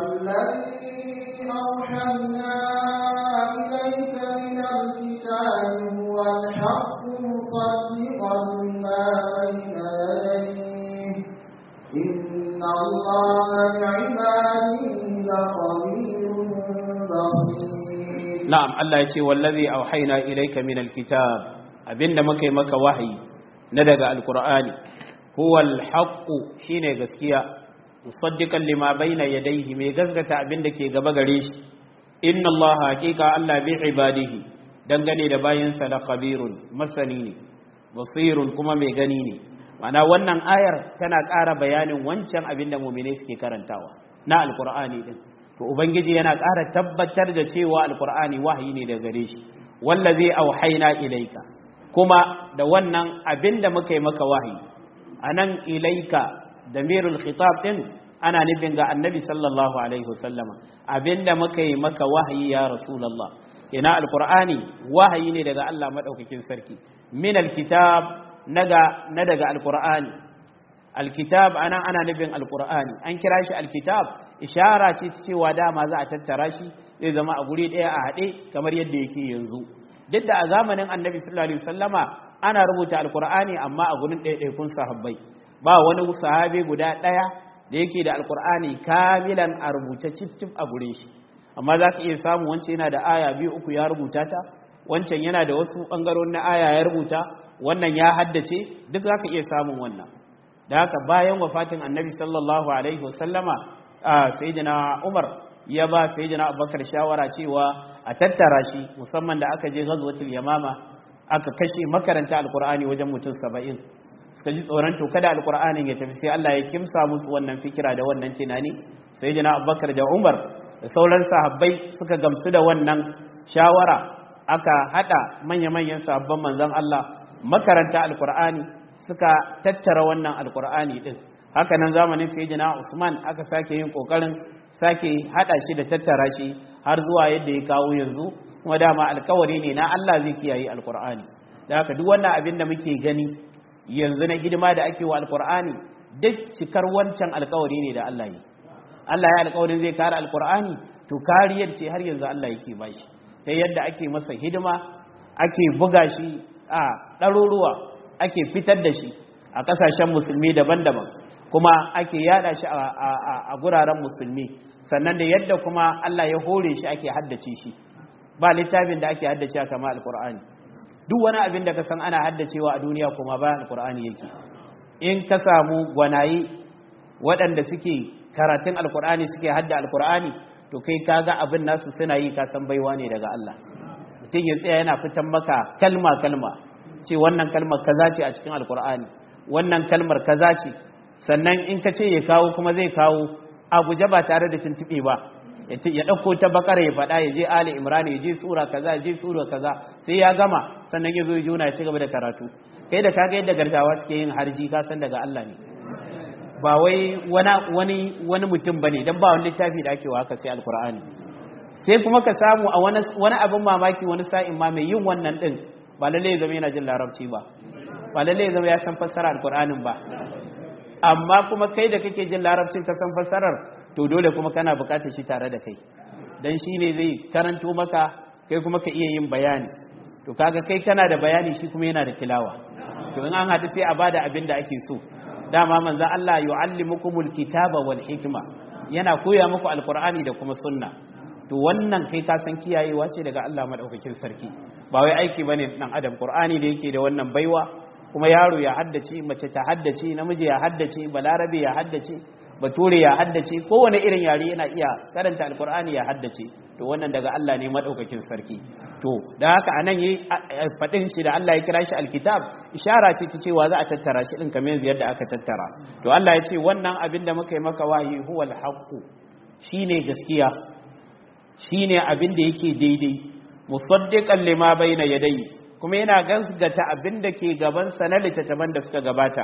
والذي أوحينا إليك من الكتاب هو الحق مصدقا لما بين يديه إن الله بعباده لخبير بصير na'am Allah ya ce wallazi auhayna ilayka min alkitab abinda muka yi maka wahayi na daga alqur'ani huwa alhaqqu shine gaskiya musaddiqan lima bayna yadayhi mai gaskata abinda ke gaba gare shi inna Allah haqiqa Allah bi ibadihi dangane da bayinsa da khabirun masani ne basirun kuma mai gani ne ma'ana wannan ayar tana ƙara bayanin wancan abinda mu'mine suke karantawa na alqur'ani din to ubangiji yana ƙara tabbatar da cewa alkur'ani wahayi ne daga gare shi wallazi auhayna ilaika kuma da wannan abinda muka yi maka wahayi anan ilaika damirul khitab din ana nufin ga annabi sallallahu alaihi wasallama abinda muka yi maka wahayi ya rasulullah ina alqur'ani wahayi ne daga Allah madaukakin sarki min alkitab naga na daga alqur'ani alkitab ana ana nufin alqur'ani an kira shi alkitab ishara ce ta cewa dama za a tattara shi zai zama a guri daya a haɗe kamar yadda yake yanzu duk da a zamanin annabi sallallahu alaihi wasallama ana rubuta alqur'ani amma a gurin ɗaiɗaikun sahabbai ba wani sahabi guda ɗaya da yake da alqur'ani kamilan a rubuce cif cif a gurin shi amma za ka iya samu wancan yana da aya biyu uku ya rubuta ta wancan yana da wasu ɓangarorin na aya ya rubuta wannan ya haddace duk za ka iya samun wannan da haka bayan wafatin annabi sallallahu alaihi wasallama sayyidina umar ya ba sayyidina abubakar shawara cewa a tattara shi musamman da aka je ghazwatul yamama aka kashe makaranta alqur'ani wajen mutum 70 suka ji tsoron to kada alqur'anin ya tafi sai Allah ya kimsa musu wannan fikira da wannan tunani sayyidina abubakar da umar da sauran sahabbai suka gamsu da wannan shawara aka hada manya-manyan sahabban manzon Allah makaranta alqur'ani suka tattara wannan alqur'ani din haka nan zamanin sayyidina Usman aka sake yin kokarin sake hada shi da tattara shi har zuwa yadda ya kawo yanzu kuma dama alkawari ne na Allah zai kiyaye alkur'ani da haka duk wannan abin da muke gani yanzu na hidima da ake wa alkur'ani duk cikar wancan alkawari ne da Allah yi Allah ya alkawarin zai kare alkur'ani to kariyar ce har yanzu Allah yake bashi ta yadda ake masa hidima ake buga shi a ɗaruruwa ake fitar da shi a ƙasashen musulmi daban-daban kuma ake yada shi a guraren musulmi sannan da yadda kuma Allah ya hore shi ake haddace shi ba littafin da ake haddace kama alkur'ani duk wani abin da ka san ana haddacewa a duniya kuma ba alkur'ani yake in ka samu gwanaye waɗanda suke karatun alkur'ani suke hadda alkur'ani to kai kaga abin nasu suna yi ka san baiwa ne daga Allah mutum ya tsaya yana fitan maka kalma kalma ce wannan kalmar kaza ce a cikin alkur'ani wannan kalmar kaza ce sannan in ka ce ya kawo kuma zai kawo a guje ba tare da tuntuɓe ba ya ɗauko ta bakara ya faɗa ya je ali imran ya je sura kaza ya je sura kaza sai ya gama sannan ya zo ya juna ya ci gaba da karatu kai da kaga yadda gargawa suke yin harji ka san daga Allah ne ba wai wani wani mutum bane dan ba wani littafi da ake wa haka sai alqur'ani sai kuma ka samu a wani wani abin mamaki wani sa'in ma mai yin wannan din ba lalle ya zama yana jin larabci ba ba lalle ya zama ya san fassara alqur'anin ba amma kuma kai da kake jin larabcin ka san fassarar to dole kuma kana bukatar shi tare da kai dan shi ne zai karanto maka kai kuma ka iya yin bayani to kaga kai kana da bayani shi kuma yana da tilawa to in an haɗu sai a bada abin da ake so dama manzo Allah yu'allimukumul kitaba wal hikma yana koya muku alqur'ani da kuma sunna to wannan kai ka san kiyayewa ce daga Allah madaukakin sarki ba wai aiki bane dan adam qur'ani da yake da wannan baiwa kuma yaro ya haddace mace ta haddace namiji ya haddace balarabe ya haddace bature ya haddace kowane irin yare yana iya karanta alkur'ani ya haddace to wannan daga Allah ne madaukakin sarki to da haka anan yi fadin shi da Allah ya kira shi alkitab ishara ce ta cewa za a tattara shi din kamar yadda aka tattara to Allah ya ce wannan abin da muka yi maka wahi huwal haqqu shine gaskiya shine abin da yake daidai musaddiqan lima bayna yadayhi kuma yana gaskata abin da ke gabansa na littattafan da suka gabata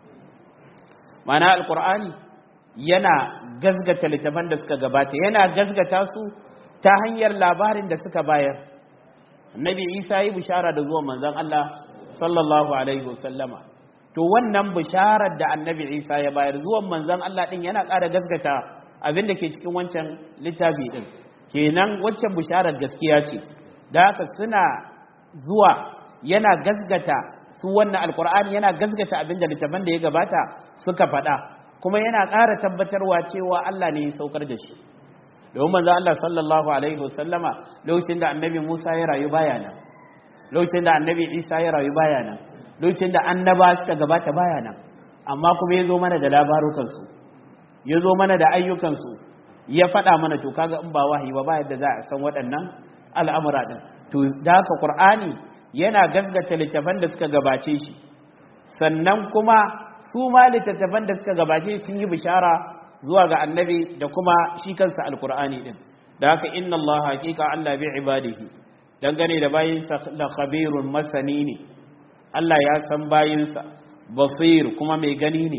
mana alkur'ani yana gasgata littattafan da suka gabata yana gasgata su ta hanyar labarin da suka bayar nabi isa yi bishara da zuwan manzon Allah sallallahu alaihi wasallama to wannan bisharar da annabi isa ya bayar zuwan manzon Allah din yana ƙara gasgata abin da ke cikin wancan littafi din kenan waccan bisharar gaskiya ce da haka suna zuwa yana gazgata su wannan alkur'ani yana gazgata abin da littafan da ya gabata suka faɗa kuma yana ƙara tabbatarwa cewa Allah ne ya saukar da shi domin manzo Allah sallallahu alaihi wasallama lokacin da annabi Musa ya rayu baya nan lokacin da annabi Isa ya rayu baya nan lokacin da annaba suka gabata baya nan amma kuma ya zo mana da labarukan su ya zo mana da ayyukan su ya faɗa mana to kaga in ba wahayi ba ba yadda za a san waɗannan al'amura din to da haka qur'ani yana gasgata littafan da suka gabace shi sannan kuma su ma littattafan da suka gabace sun yi bishara zuwa ga annabi da kuma shi kansa alqur'ani din da haka inna allaha haqiqa allah bi ibadihi dangane da bayinsa la khabirun masani ne Allah ya san bayinsa basir kuma mai gani ne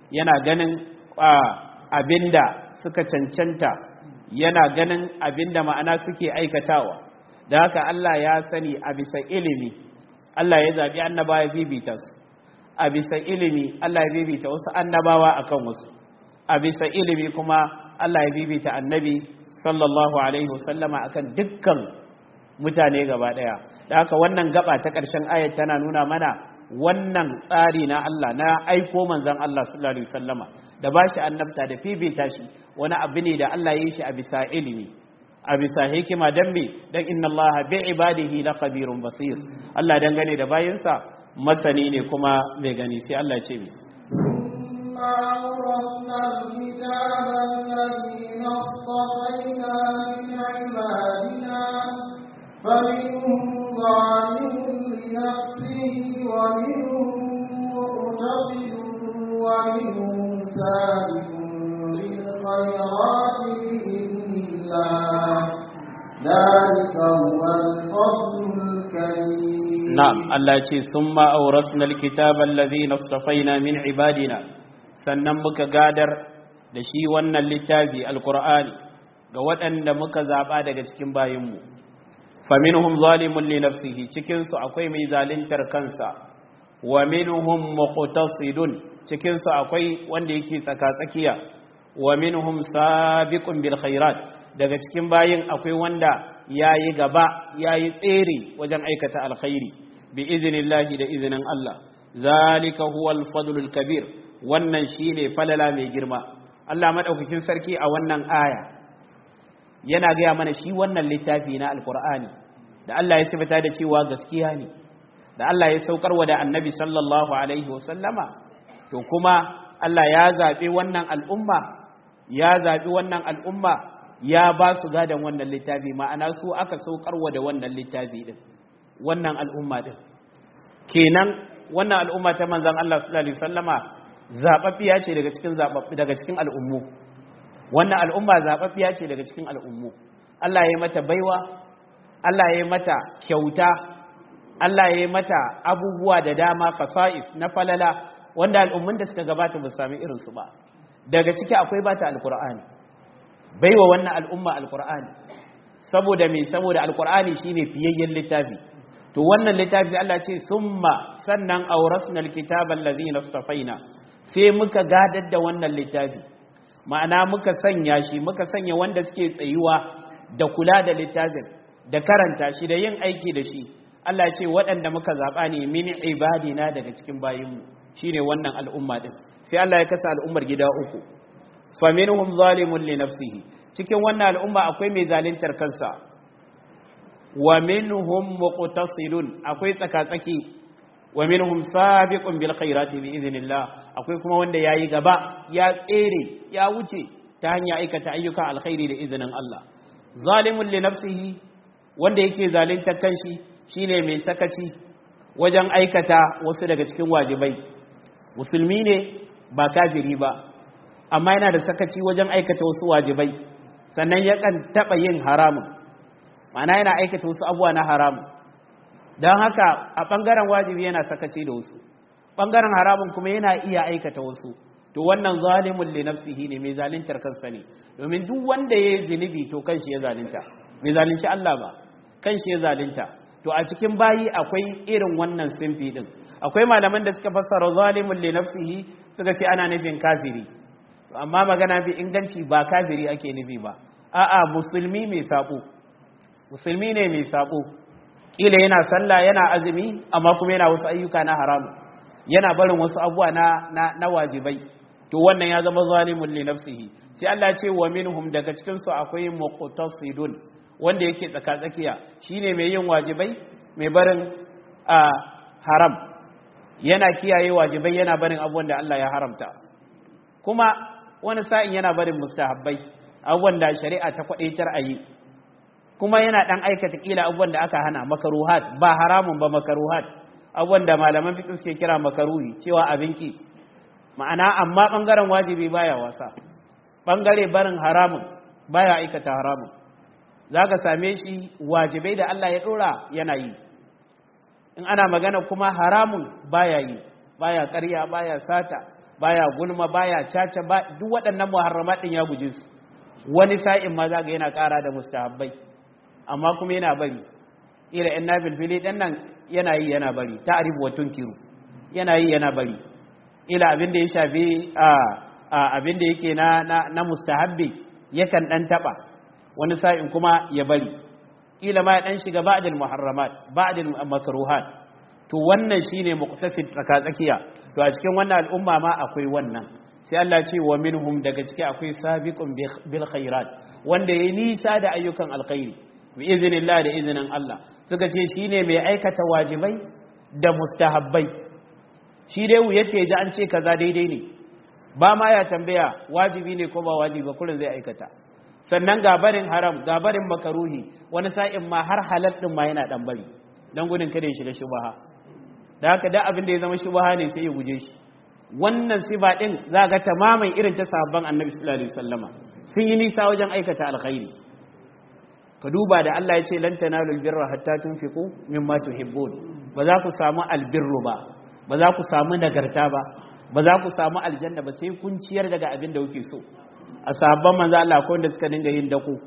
yana ganin abinda suka cancanta yana ganin abinda ma'ana suke aikatawa da haka Allah ya sani a bisa ilimi Allah ya zaɓi annabawa ya bibita su a bisa ilimi Allah ya bibita wasu annabawa akan wasu a bisa ilimi kuma Allah ya bibita annabi sallallahu alaihi wasallama akan dukkan mutane gaba daya da haka wannan gaba ta ƙarshen ayat tana nuna mana wannan tsari na Allah na aiko manzon Allah sallallahu alaihi wasallama da bashi annabta da fifita shi wani abu ne da Allah ya yi shi a bisa ilimi a bisa hikima dan me dan inna Allah bi ibadihi la khabirun basir Allah dangane da bayinsa masani ne kuma mai gani sai Allah ya ce mi ثم أورثنا الكتاب الذين اصطفينا من عبادنا فمنهم ظالم لنفسه ومنهم مقتصد ومنهم سابق بالخيرات بإذن الله ذلك هو الفضل الكريم نعم الله يقول ثم أورثنا الكتاب الذين اصطفينا من عبادنا sannan muka gadar da shi wannan littafi alkur'ani ga waɗanda muka zaɓa daga cikin bayinmu faminhum zalimun li nafsihi cikin su akwai mai zalintar kansa wa minhum muqtasidun cikin su akwai wanda yake tsaka-tsakiya wa minhum sabiqun bil khairat daga cikin bayin akwai wanda yayi gaba yayi tsere wajen aikata alkhairi bi iznillahi da izinin Allah zalika huwal fadlul kabir wannan shine falala mai girma Allah madaukakin sarki a wannan aya yana gaya mana shi wannan littafi na alkur'ani da Allah ya sifata da cewa gaskiya ne da Allah ya saukarwa da annabi sallallahu alaihi wasallama to kuma Allah ya zaɓi wannan al'umma ya zaɓi wannan al'umma ya ba su gadon wannan littafi ma'ana su aka saukarwa da wannan littafi din wannan al'umma din kenan wannan al'umma ta manzon Allah sallallahu alaihi wasallama zababbiya ce daga cikin daga cikin al'ummu wannan al'umma zababbiya ce daga cikin al'ummu Allah ya yi mata baiwa Allah ya yi mata kyauta Allah ya yi mata abubuwa da dama fasa'is na falala wanda al'ummun da suka gabata ba su sami irinsu ba daga ciki akwai bata alkur'ani baiwa wannan al'umma alkur'ani saboda me saboda alkur'ani shine fiyayyen littafi to wannan littafi Allah ce summa sannan awrasna alkitaba allazina istafaina sai muka gadar da wannan littafi ma'ana muka sanya shi muka sanya wanda suke tsayuwa da kula da littafin da karanta shi da yin aiki da shi Allah ce waɗanda muka zaɓa ne min ibadina daga cikin bayinmu shine wannan al'umma din sai Allah ya kasa al'ummar gida uku faminhum zalimun li nafsihi cikin wannan al'umma akwai mai zaluntar kansa wa minhum muqtasidun akwai tsaka-tsaki wa minhum sabiqun bil khairati bi idhnillah akwai kuma wanda yayi gaba ya tsere ya wuce ta hanya aikata ayyukan alkhairi da izinin Allah zalimun li nafsihi wanda yake zalunta kanshi shine mai sakaci wajen aikata wasu daga cikin wajibai musulmi ne ba kafiri ba amma yana da sakaci wajen aikata wasu wajibai sannan yakan taba yin haramun ma'ana yana aikata wasu abuwa na haramun don haka a ɓangaren wajibi yana sakaci da wasu ɓangaren haramun kuma yana iya aikata wasu to wannan zalimun li nafsihi ne mai zaluntar kansa ne domin duk wanda ya yi zunubi to kanshi ya zalunta mai zalunci Allah ba kanshi ya zalunta to a cikin bayi akwai irin wannan simfi din akwai malaman da suka fassara zalimun li nafsihi suka ce ana nufin kafiri amma magana bi inganci ba kafiri ake nufi ba a'a musulmi mai sabo musulmi ne mai sabo kila yana sallah yana azumi amma kuma yana wasu ayyuka na haramu yana barin wasu abuwa na, na, na wajibai to wannan ya zama zalimun li nafsihi sai Allah ce wa minhum daga cikin su akwai muqtasidun wanda yake tsaka tsakiya shine mai yin wajibai mai barin a haram yana kiyaye wajibai yana barin abubuwan da Allah ya haramta kuma wani sa'in yana barin mustahabbai abubuwan da shari'a ta kwadaitar a yi kuma yana dan aikata kila abubuwan da aka hana makaruhat ba haramun ba makaruhat abubuwan da malaman fiqh suke kira makaruhi cewa abinki ma'ana amma bangaren wajibi baya wasa bangare barin haramun baya aikata haramun zaka same shi wajibai da Allah ya dora yana yi in ana magana kuma haramun baya yi baya ƙarya baya sata baya gulma baya caca ba duk waɗannan muharramat din ya guje su wani sa'in ma za ga yana ƙara da mustahabbai amma kuma yana bari ila yan nabil fili ɗan nan yana yi yana bari ta arifu wa tunkiru yana yi yana bari ila abin da ya shafi abin da yake na na mustahabbi yakan ɗan taɓa wani sa'in kuma ya bari ila ma ya ɗan shiga ba'dil muharramat ba'dil makruhat to wannan shine muqtasid tsaka tsakiya to a cikin wannan al'umma ma akwai wannan sai Allah ce wa minhum daga ciki akwai sabiqun bil khairat wanda yayi nisa da ayyukan alkhairi bi iznillah da izinin Allah suka ce shine mai aikata wajibai da mustahabbai shi dai yace ji an ce kaza daidai ne ba ma ya tambaya wajibi ne ko ba wajibi ba kullun zai aikata sannan gabarin haram gabarin makaruhi wani sa'in ma har halal din ma yana dan bari dan gudun kada ya shiga shubha da haka da abin da ya zama shubha ne sai ya guje shi wannan siba din za ga tamamin irin ta sahabban annabi sallallahu alaihi wasallama sun yi nisa wajen aikata alkhairi ka duba da Allah ya ce lan tanalu albirra hatta tunfiqu mimma tuhibbun ba za ku samu albirru ba ba za ku samu nagarta ba ba za ku samu aljanna ba sai kun ciyar daga abin da kuke so a sahabban manzo Allah akwai wanda suka dinga yin dako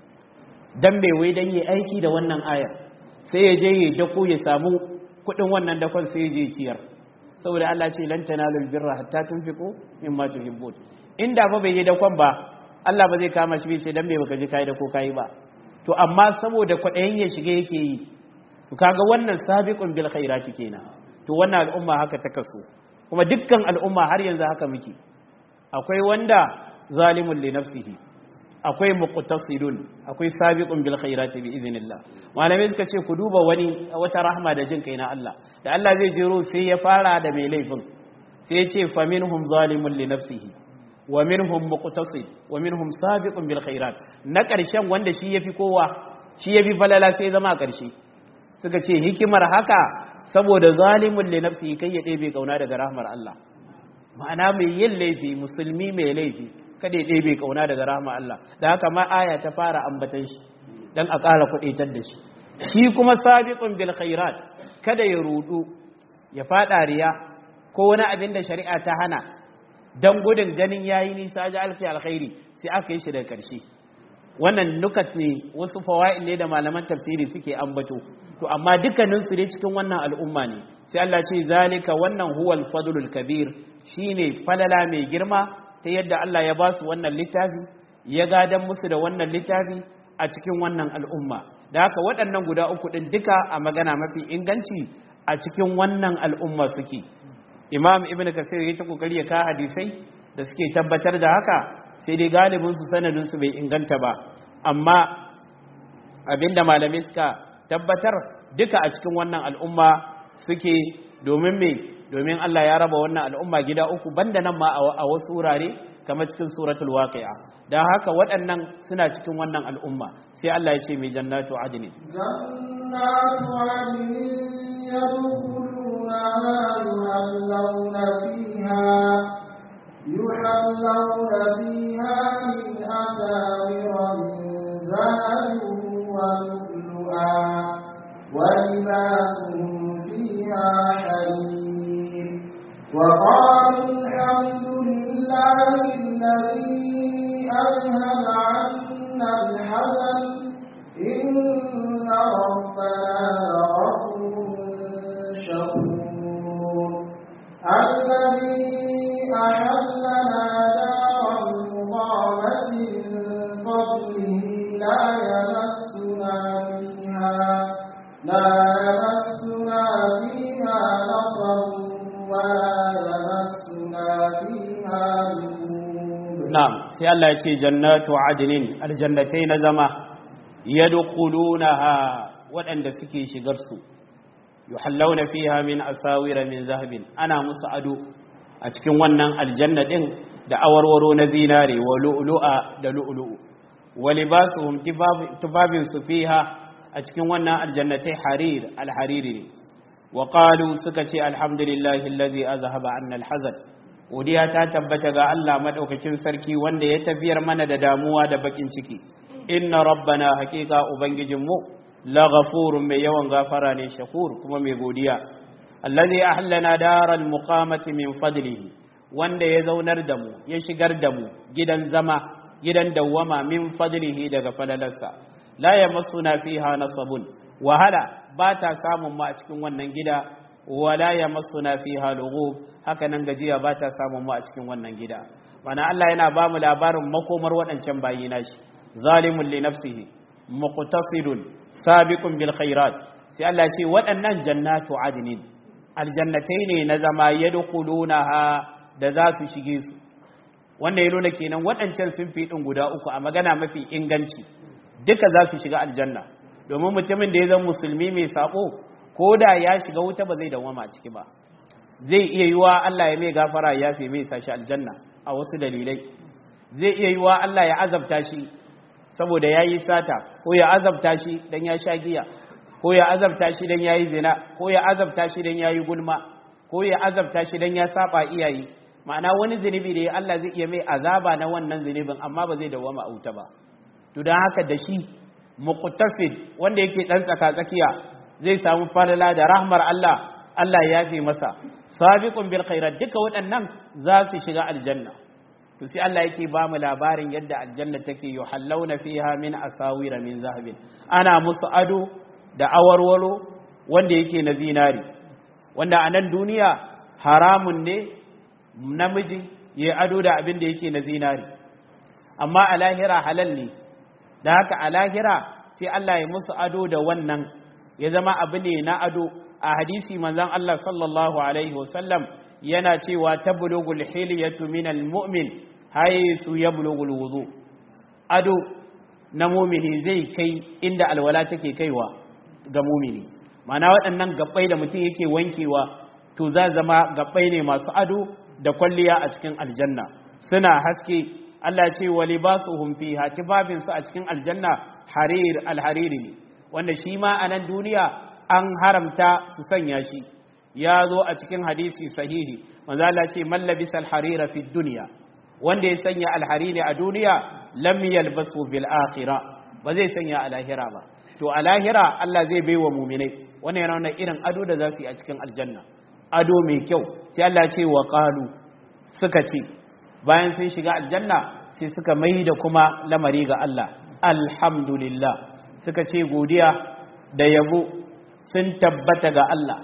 dan bai wai dan yi aiki da wannan aya sai ya je ya dako ya samu kuɗin wannan dakon sai ya je ciyar saboda Allah ce lan tanalul birra hatta tunfiqu mimma tuhibbun inda fa bai yi dakon ba Allah ba zai kama shi bai sai dan bai baka ji kai da ko kai ba to amma saboda kwaɗayin ya shiga yake yi to kaga wannan sabiqun bil khairati kenan to wannan al'umma haka ta kaso kuma dukkan al'umma har yanzu haka muke akwai wanda zalimun li nafsihi akwai muqtasidun akwai sabiqun bil khairati bi idhnillah malamai suka ce ku duba wani wata rahma da jin kai na Allah da Allah zai jero sai ya fara da mai laifin sai ya ce faminhum zalimun li nafsihi wa minhum muqtasid wa minhum sabiqun bil khairat na karshen wanda shi yafi kowa shi yafi falala sai zama a karshe suka ce hikimar haka saboda zalimun li nafsihi kai ya ɗebe kauna daga rahmar Allah ma'ana mai yin laifi musulmi mai laifi kada ya ɗebe kauna daga rahmar Allah da haka ma aya ta fara ambatan shi dan a ƙara kuɗaitar da shi shi kuma sabiqun bil khairat kada ya rudu ya fada riya ko wani abin da shari'a ta hana dan gudun ganin yayi nisa ji alfi alkhairi sai aka yi shi daga ƙarshe wannan nukat ne wasu fawaid ne da malaman tafsiri suke ambato to amma dukkanin su ne cikin wannan al'umma ne sai Allah ce zalika wannan huwal fadlul kabir shine falala mai girma ta yadda Allah ya ba su wannan littafi ya gadan musu da wannan littafi a cikin wannan al'umma da haka waɗannan guda uku ɗin duka a magana mafi inganci a cikin wannan al'umma suke imam ibn kasir ya ta kokari ya ka hadisai da suke tabbatar da haka sai dai galibin su sanadin su bai inganta ba amma abinda malamai suka tabbatar duka a cikin wannan al'umma suke domin me domin Allah ya raba wannan al'umma gida uku banda nan ma a wasu wurare kamar cikin suratul waqi'a dan haka waɗannan suna cikin wannan al'umma sai Allah ya ce mai jannatu adnin jannatu adnin yadkhuluna yuhallawna fiha yuhallawna fiha min asawira min dhahabin wa lu'lu'a wa libasuhum fiha harir وقالوا الحمد لله الذي أذهب عنا الحزن إن ربنا لغفور شكور الذي أحلنا دار المقامة من فضله لا يمسنا فيها لا يمسنا فيها نصب ولا يمسنا فيها na'am sai Allah ya ce jannatu adnin aljannatai na zama yadkhulunaha waɗanda suke shigar su yuhallawna fiha min asawira min zahabin ana musu ado a cikin wannan aljanna din da awarwaro na zinare wa lu'lu'a da lu'lu'u wa libasuhum tibabin su fiha a cikin wannan aljannatai harir alhariri ne wa qalu suka ce alhamdulillahi allazi azhaba anna alhazan godiya ta tabbata ga Allah madaukakin sarki wanda ya tafiyar mana da damuwa da bakin ciki inna rabbana haqiqa ubangijinmu la ghafurun mai yawan gafara ne shakur kuma mai godiya allazi ahlana daral muqamati min fadlihi wanda ya zaunar da mu ya shigar da mu gidan zama gidan dawwama min fadlihi daga falalarsa la yamassuna fiha nasabun wahala ba ta samun mu a cikin wannan gida wala yamassuna fiha lughub haka nan gajiya ba ta samun mu a cikin wannan gida mana Allah yana ba mu labarin makomar waɗancan bayi nashi zalimun li nafsihi muqtasidun sabiqun bil khairat sai Allah ce waɗannan jannatu adnin aljannatai ne na zama yadkhulunaha da za su shige su wannan ya nuna kenan waɗancan sun fi ɗin guda uku a magana mafi inganci duka za su shiga aljanna domin mutumin da ya zama musulmi mai sabo ko da ya shiga wuta ba zai dawama ciki ba zai iya yiwa Allah ya mai gafara ya fi mai sashi aljanna a wasu dalilai zai iya yiwa Allah ya azabta shi saboda ya yi sata ko ya azabta shi dan ya sha giya ko ya azabta shi dan ya yi zina ko ya azabta shi dan ya yi gulma ko ya azabta shi dan ya saba iyaye ma'ana wani zunubi da ya Allah zai iya mai azaba na wannan zunubin amma ba zai dawama a wuta ba to don haka da shi muqtasid wanda yake dan tsaka tsakiya zai samu falala da rahmar Allah Allah ya fi masa sabiqun bil khairat duka waɗannan za su shiga aljanna to sai Allah yake ba mu labarin yadda aljanna take yuhallawna fiha min asawira min zahabin ana musu ado da awarwaro wanda yake na zinari wanda a nan duniya haramun ne namiji ya ado da abin da yake na zinari amma a lahira halal ne da haka a lahira sai Allah ya musu ado da wannan ya zama abu ne na ado a hadisi manzon Allah sallallahu alaihi wasallam yana cewa tablugul hilyatu minal mu'min haythu yablugul wudu ado na mumini zai kai inda alwala take kaiwa ga mumini mana waɗannan gabbai da mutum yake wankewa to za zama gabbai ne masu ado da kwalliya a cikin aljanna suna haske Allah ce wa libasuhum fiha tibabin su a cikin aljanna harir alhariri ne wanda shi ma a nan duniya an haramta su sanya shi ya zo a cikin hadisi sahihi manzo Allah ce man labisa alharira fi dunya wanda ya sanya alhariri a duniya lam yalbasu bil akhirah ba zai sanya a lahira ba to a lahira Allah zai baiwa mu'minai wannan yana wannan irin ado da za su yi a cikin aljanna ado mai kyau sai Allah ce wa qalu suka ce bayan sun shiga aljanna sai suka mai da kuma lamari ga Allah alhamdulillah suka ce godiya da yabo sun tabbata ga Allah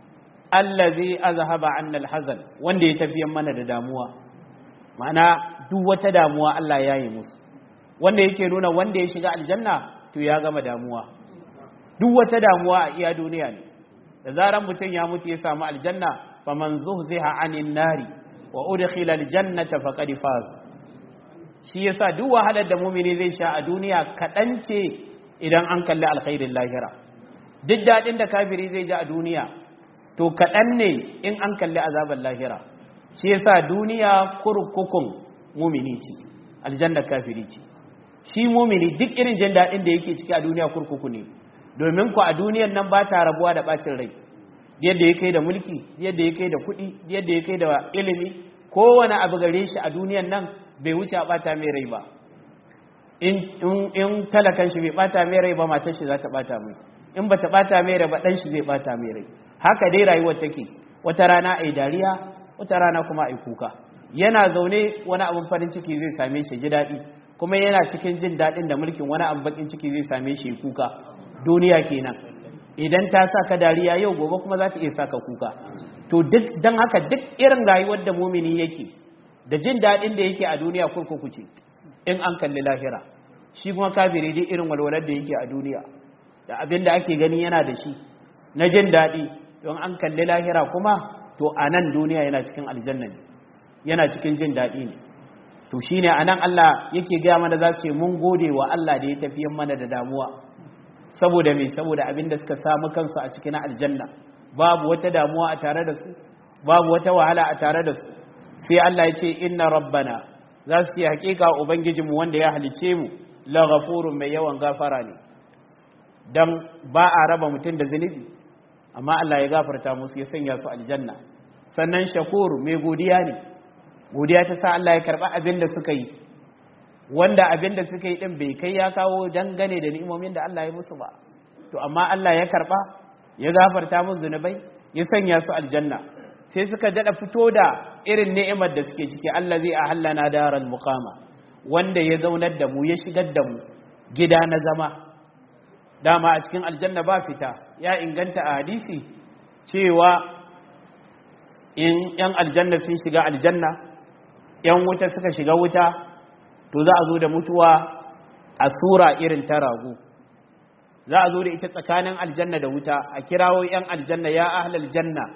allazi azhaba anna alhazan wanda ya tafiyan mana da damuwa ma'ana duk wata damuwa Allah ya yi musu wanda yake nuna wanda ya shiga aljanna to ya gama damuwa duk wata damuwa a iya duniya ne da zaran mutum ya mutu ya samu aljanna faman zuhziha anin nari wa udkhila aljannata faqad faz shi yasa duk wahalar da mumini zai sha a duniya kadan ce idan an kalli alkhairin lahira duk dadin da kafiri zai ji a duniya to kadan ne in an kalli azabar lahira shi yasa duniya kurkukun mumini ce aljanna kafiri ce shi mumini duk irin jin dadin da yake ciki a duniya kurkuku ne domin ku a duniyan nan ba ta rabuwa da bacin rai yadda ya kai da mulki yadda ya kai da kuɗi yadda ya kai da ilimi kowane abu gare shi a duniyan nan bai wuce a bata mai rai ba in talakan shi bai bata mai rai ba matar shi za ta bata mai in ba ta bata mai rai ba ɗan shi zai bata mai rai haka dai rayuwar take wata rana a yi dariya wata rana kuma a yi kuka yana zaune wani abin farin ciki zai same shi ji daɗi kuma yana cikin jin daɗin da mulkin wani abin bakin ciki zai same shi kuka duniya kenan idan ta sa ka dariya yau gobe kuma za ta iya sa ka kuka to duk don haka duk irin rayuwar da mumini yake da jin daɗin da yake a duniya kurkuku ce in an kalli lahira shi kuma kafiri duk irin walwalar da yake a duniya da abin da ake gani yana da shi na jin daɗi don an kalli lahira kuma to a nan duniya yana cikin aljanna ne yana cikin jin daɗi ne to shine a nan Allah yake gaya mana za su ce mun gode wa Allah da ya tafiyan mana da damuwa saboda me saboda abin da suka samu kansu a cikin aljanna babu wata damuwa a tare da su babu wata wahala a tare da su sai Allah ya ce inna rabbana za su yi hakika ubangijinmu wanda ya halice mu la ghafurun mai yawan gafara ne dan ba a raba mutum da zunubi amma Allah ya gafarta musu ya sanya su aljanna sannan shakur mai godiya ne godiya ta sa Allah ya karba abin da suka yi wanda abin da suka yi din bai kai ya kawo dangane da ni'imomin da Allah ya musu ba to amma Allah ya karba ya gafarta musu zunubai ya sanya su aljanna sai suka dada fito da irin ni'imar da suke ciki Allah zai ahallana daral muqama wanda ya zaunar da mu ya shigar da mu gida na zama dama a cikin aljanna ba fita ya inganta a hadisi cewa in yan aljanna sun shiga aljanna yan wuta suka shiga wuta to za a zo da mutuwa a sura irin ta rago za a zo da ita tsakanin aljanna da wuta a kirawo yan aljanna ya ahlal janna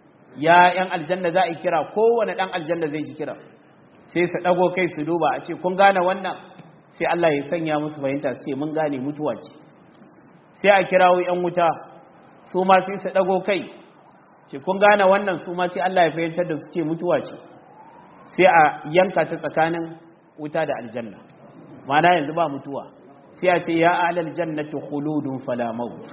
ya yan aljanna za a kira kowane dan aljanna zai ji kira sai su dago kai su duba a ce kun gane wannan sai Allah ya sanya musu fahimta su ce mun gane mutuwa ce sai a kirawo yan wuta su ma sai su dago kai ce kun gane wannan su ma sai Allah ya fahimtar da su ce mutuwa ce sai a yanka ta tsakanin wuta da aljanna mana yanzu ba mutuwa sai a ce ya alal jannati khuludun fala maut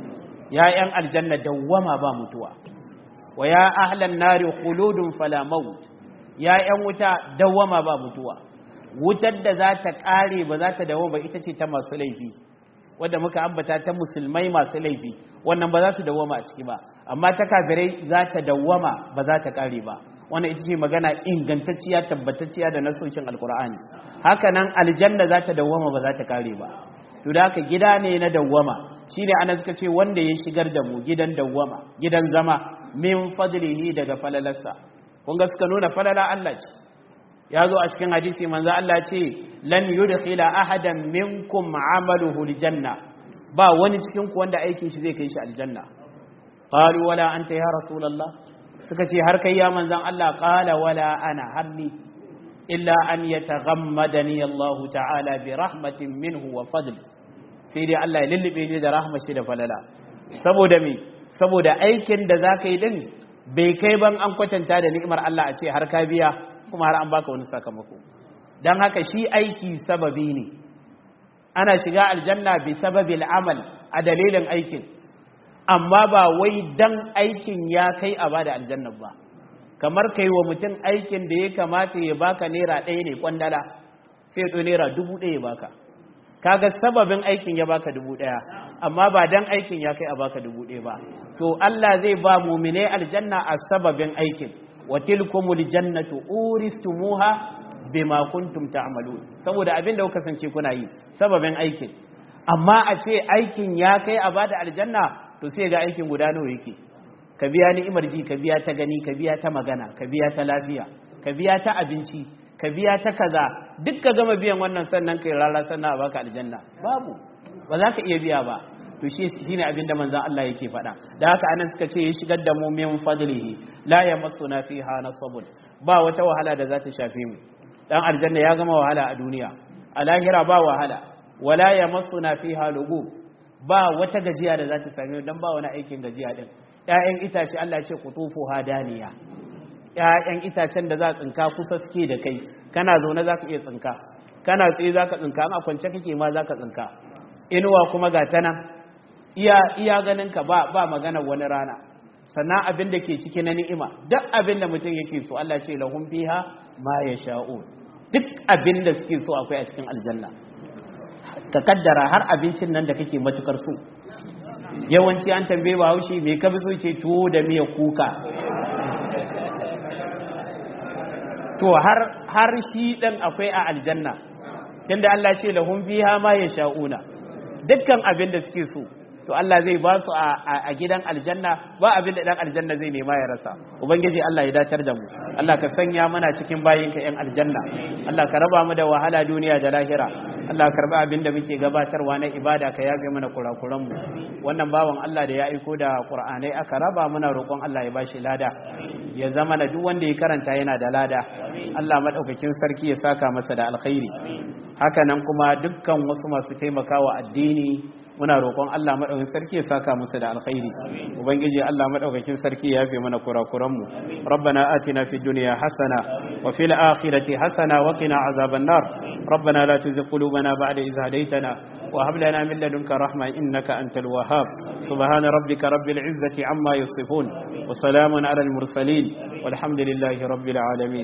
ya yan aljanna dawwama ba mutuwa wa ya ahlan nari khuludun fala maut ya yan wuta dawwama ba mutuwa wutar da za ta kare ba za ta dawwama ba ita ce ta masu laifi wadda muka ambata ta musulmai masu laifi wannan ba za su dawwama a ciki ba amma ta kafirai za ta dawwama ba za ta kare ba wannan ita ce magana ingantacciya tabbatacciya da nasoshin alkur'ani haka nan aljanna za ta dawwama ba za ta kare ba to da haka gida ne na dawwama shine ana suka ce wanda ya shigar da mu gidan dawwama gidan zama min fadlihi daga falalarsa kun ga suka nuna falala Allah ce ya zo a cikin hadisi manzo Allah ce lan yudkhila ahadan minkum amaluhu aljanna ba wani cikin ku wanda aikin shi zai kai shi aljanna qalu wala anta ya rasulullah suka ce har kai ya manzan Allah qala wala ana hanni illa an yataghammadani Allah ta'ala bi rahmatin minhu wa fadl sai dai Allah ya lullube ni da rahmashi da falala saboda me saboda aikin da zaka yi din bai kai ban an kwatanta da ni'imar Allah a ce har ka biya kuma har an baka wani sakamako dan haka shi aiki sababi ne ana shiga aljanna bi sababil amal a dalilin aikin amma ba wai dan aikin ya kai a bada aljanna ba kamar kai wa mutum aikin da ya kamata ya baka naira ɗaya ne kwandala sai to naira dubu ɗaya baka kaga sababin aikin ya baka dubu ɗaya amma ba dan aikin ya kai a baka dubu ɗaya ba to Allah zai ba mumine aljanna a sababin aikin wa tilkumul jannatu uristumuha bima kuntum ta'malun saboda abin da kuka kasance kuna yi sababin aikin amma a ce aikin ya kai a bada aljanna to sai ga aikin guda nawa yake ka biya ni'imar ji ka biya ta gani ka biya ta magana ka biya ta lafiya ka biya ta abinci ka biya ta kaza duk ka gama biyan wannan sannan kai rara sannan a baka aljanna babu ba za ka iya biya ba to shi shine abin da manzon Allah yake faɗa da haka anan suka ce ya shigar da mu min fadlihi la yamassuna fiha nasabun ba wata wahala da za ta shafe mu dan aljanna ya gama wahala a duniya a lahira ba wahala wala yamassuna fiha lugub ba wata gajiya da za ta same dan ba wani aikin gajiya din ƴaƴan itace Allah ya ce qutufu hadaniya ƴaƴan itacen da za tsinka kusa suke da kai kana zaune zaka iya tsinka kana tsaye zaka tsinka an kwance kake ma zaka tsinka inuwa kuma ga tana iya iya ganin ka ba ba magana wani rana sannan abin da ke ciki na ni'ima duk abin da mutum yake so Allah ce lahum fiha ma yasha'un duk abin da suke so akwai a cikin aljanna ka kaddara har abincin nan da kake matukar so yawanci an tambaye ba haushi mai ka so ce tuwo da miya kuka to har har shi dan akwai a aljanna tunda Allah ce lahum fiha ma yasha'una dukkan abin da suke so to Allah zai ba su a gidan aljanna ba abin da dan aljanna zai nema ya rasa ubangiji Allah ya datar da mu Allah ka sanya mana cikin bayinka yan aljanna Allah ka raba mu da wahala duniya da lahira Allah ka karba abin da muke gabatarwa na ibada ka yafe mana kurakuran mu wannan bawan Allah da ya aiko da Qur'anai aka raba muna roƙon Allah ya bashi lada ya zama na duk wanda ya karanta yana da lada Allah madaukakin sarki ya saka masa da alkhairi haka nan kuma dukkan wasu masu taimakawa addini muna roƙon Allah madaukakin sarki ya saka musu da alkhairi ubangiji Allah madaukakin sarki ya yafe mana kurakuran mu rabbana atina fid dunya hasana wa fil akhirati hasana wa qina azaban nar rabbana la tuzigh qulubana ba'da idh hadaytana wa hab lana min ladunka rahma innaka antal wahhab subhana rabbika rabbil izzati amma yasifun wa salamun ala al mursalin walhamdulillahi rabbil alamin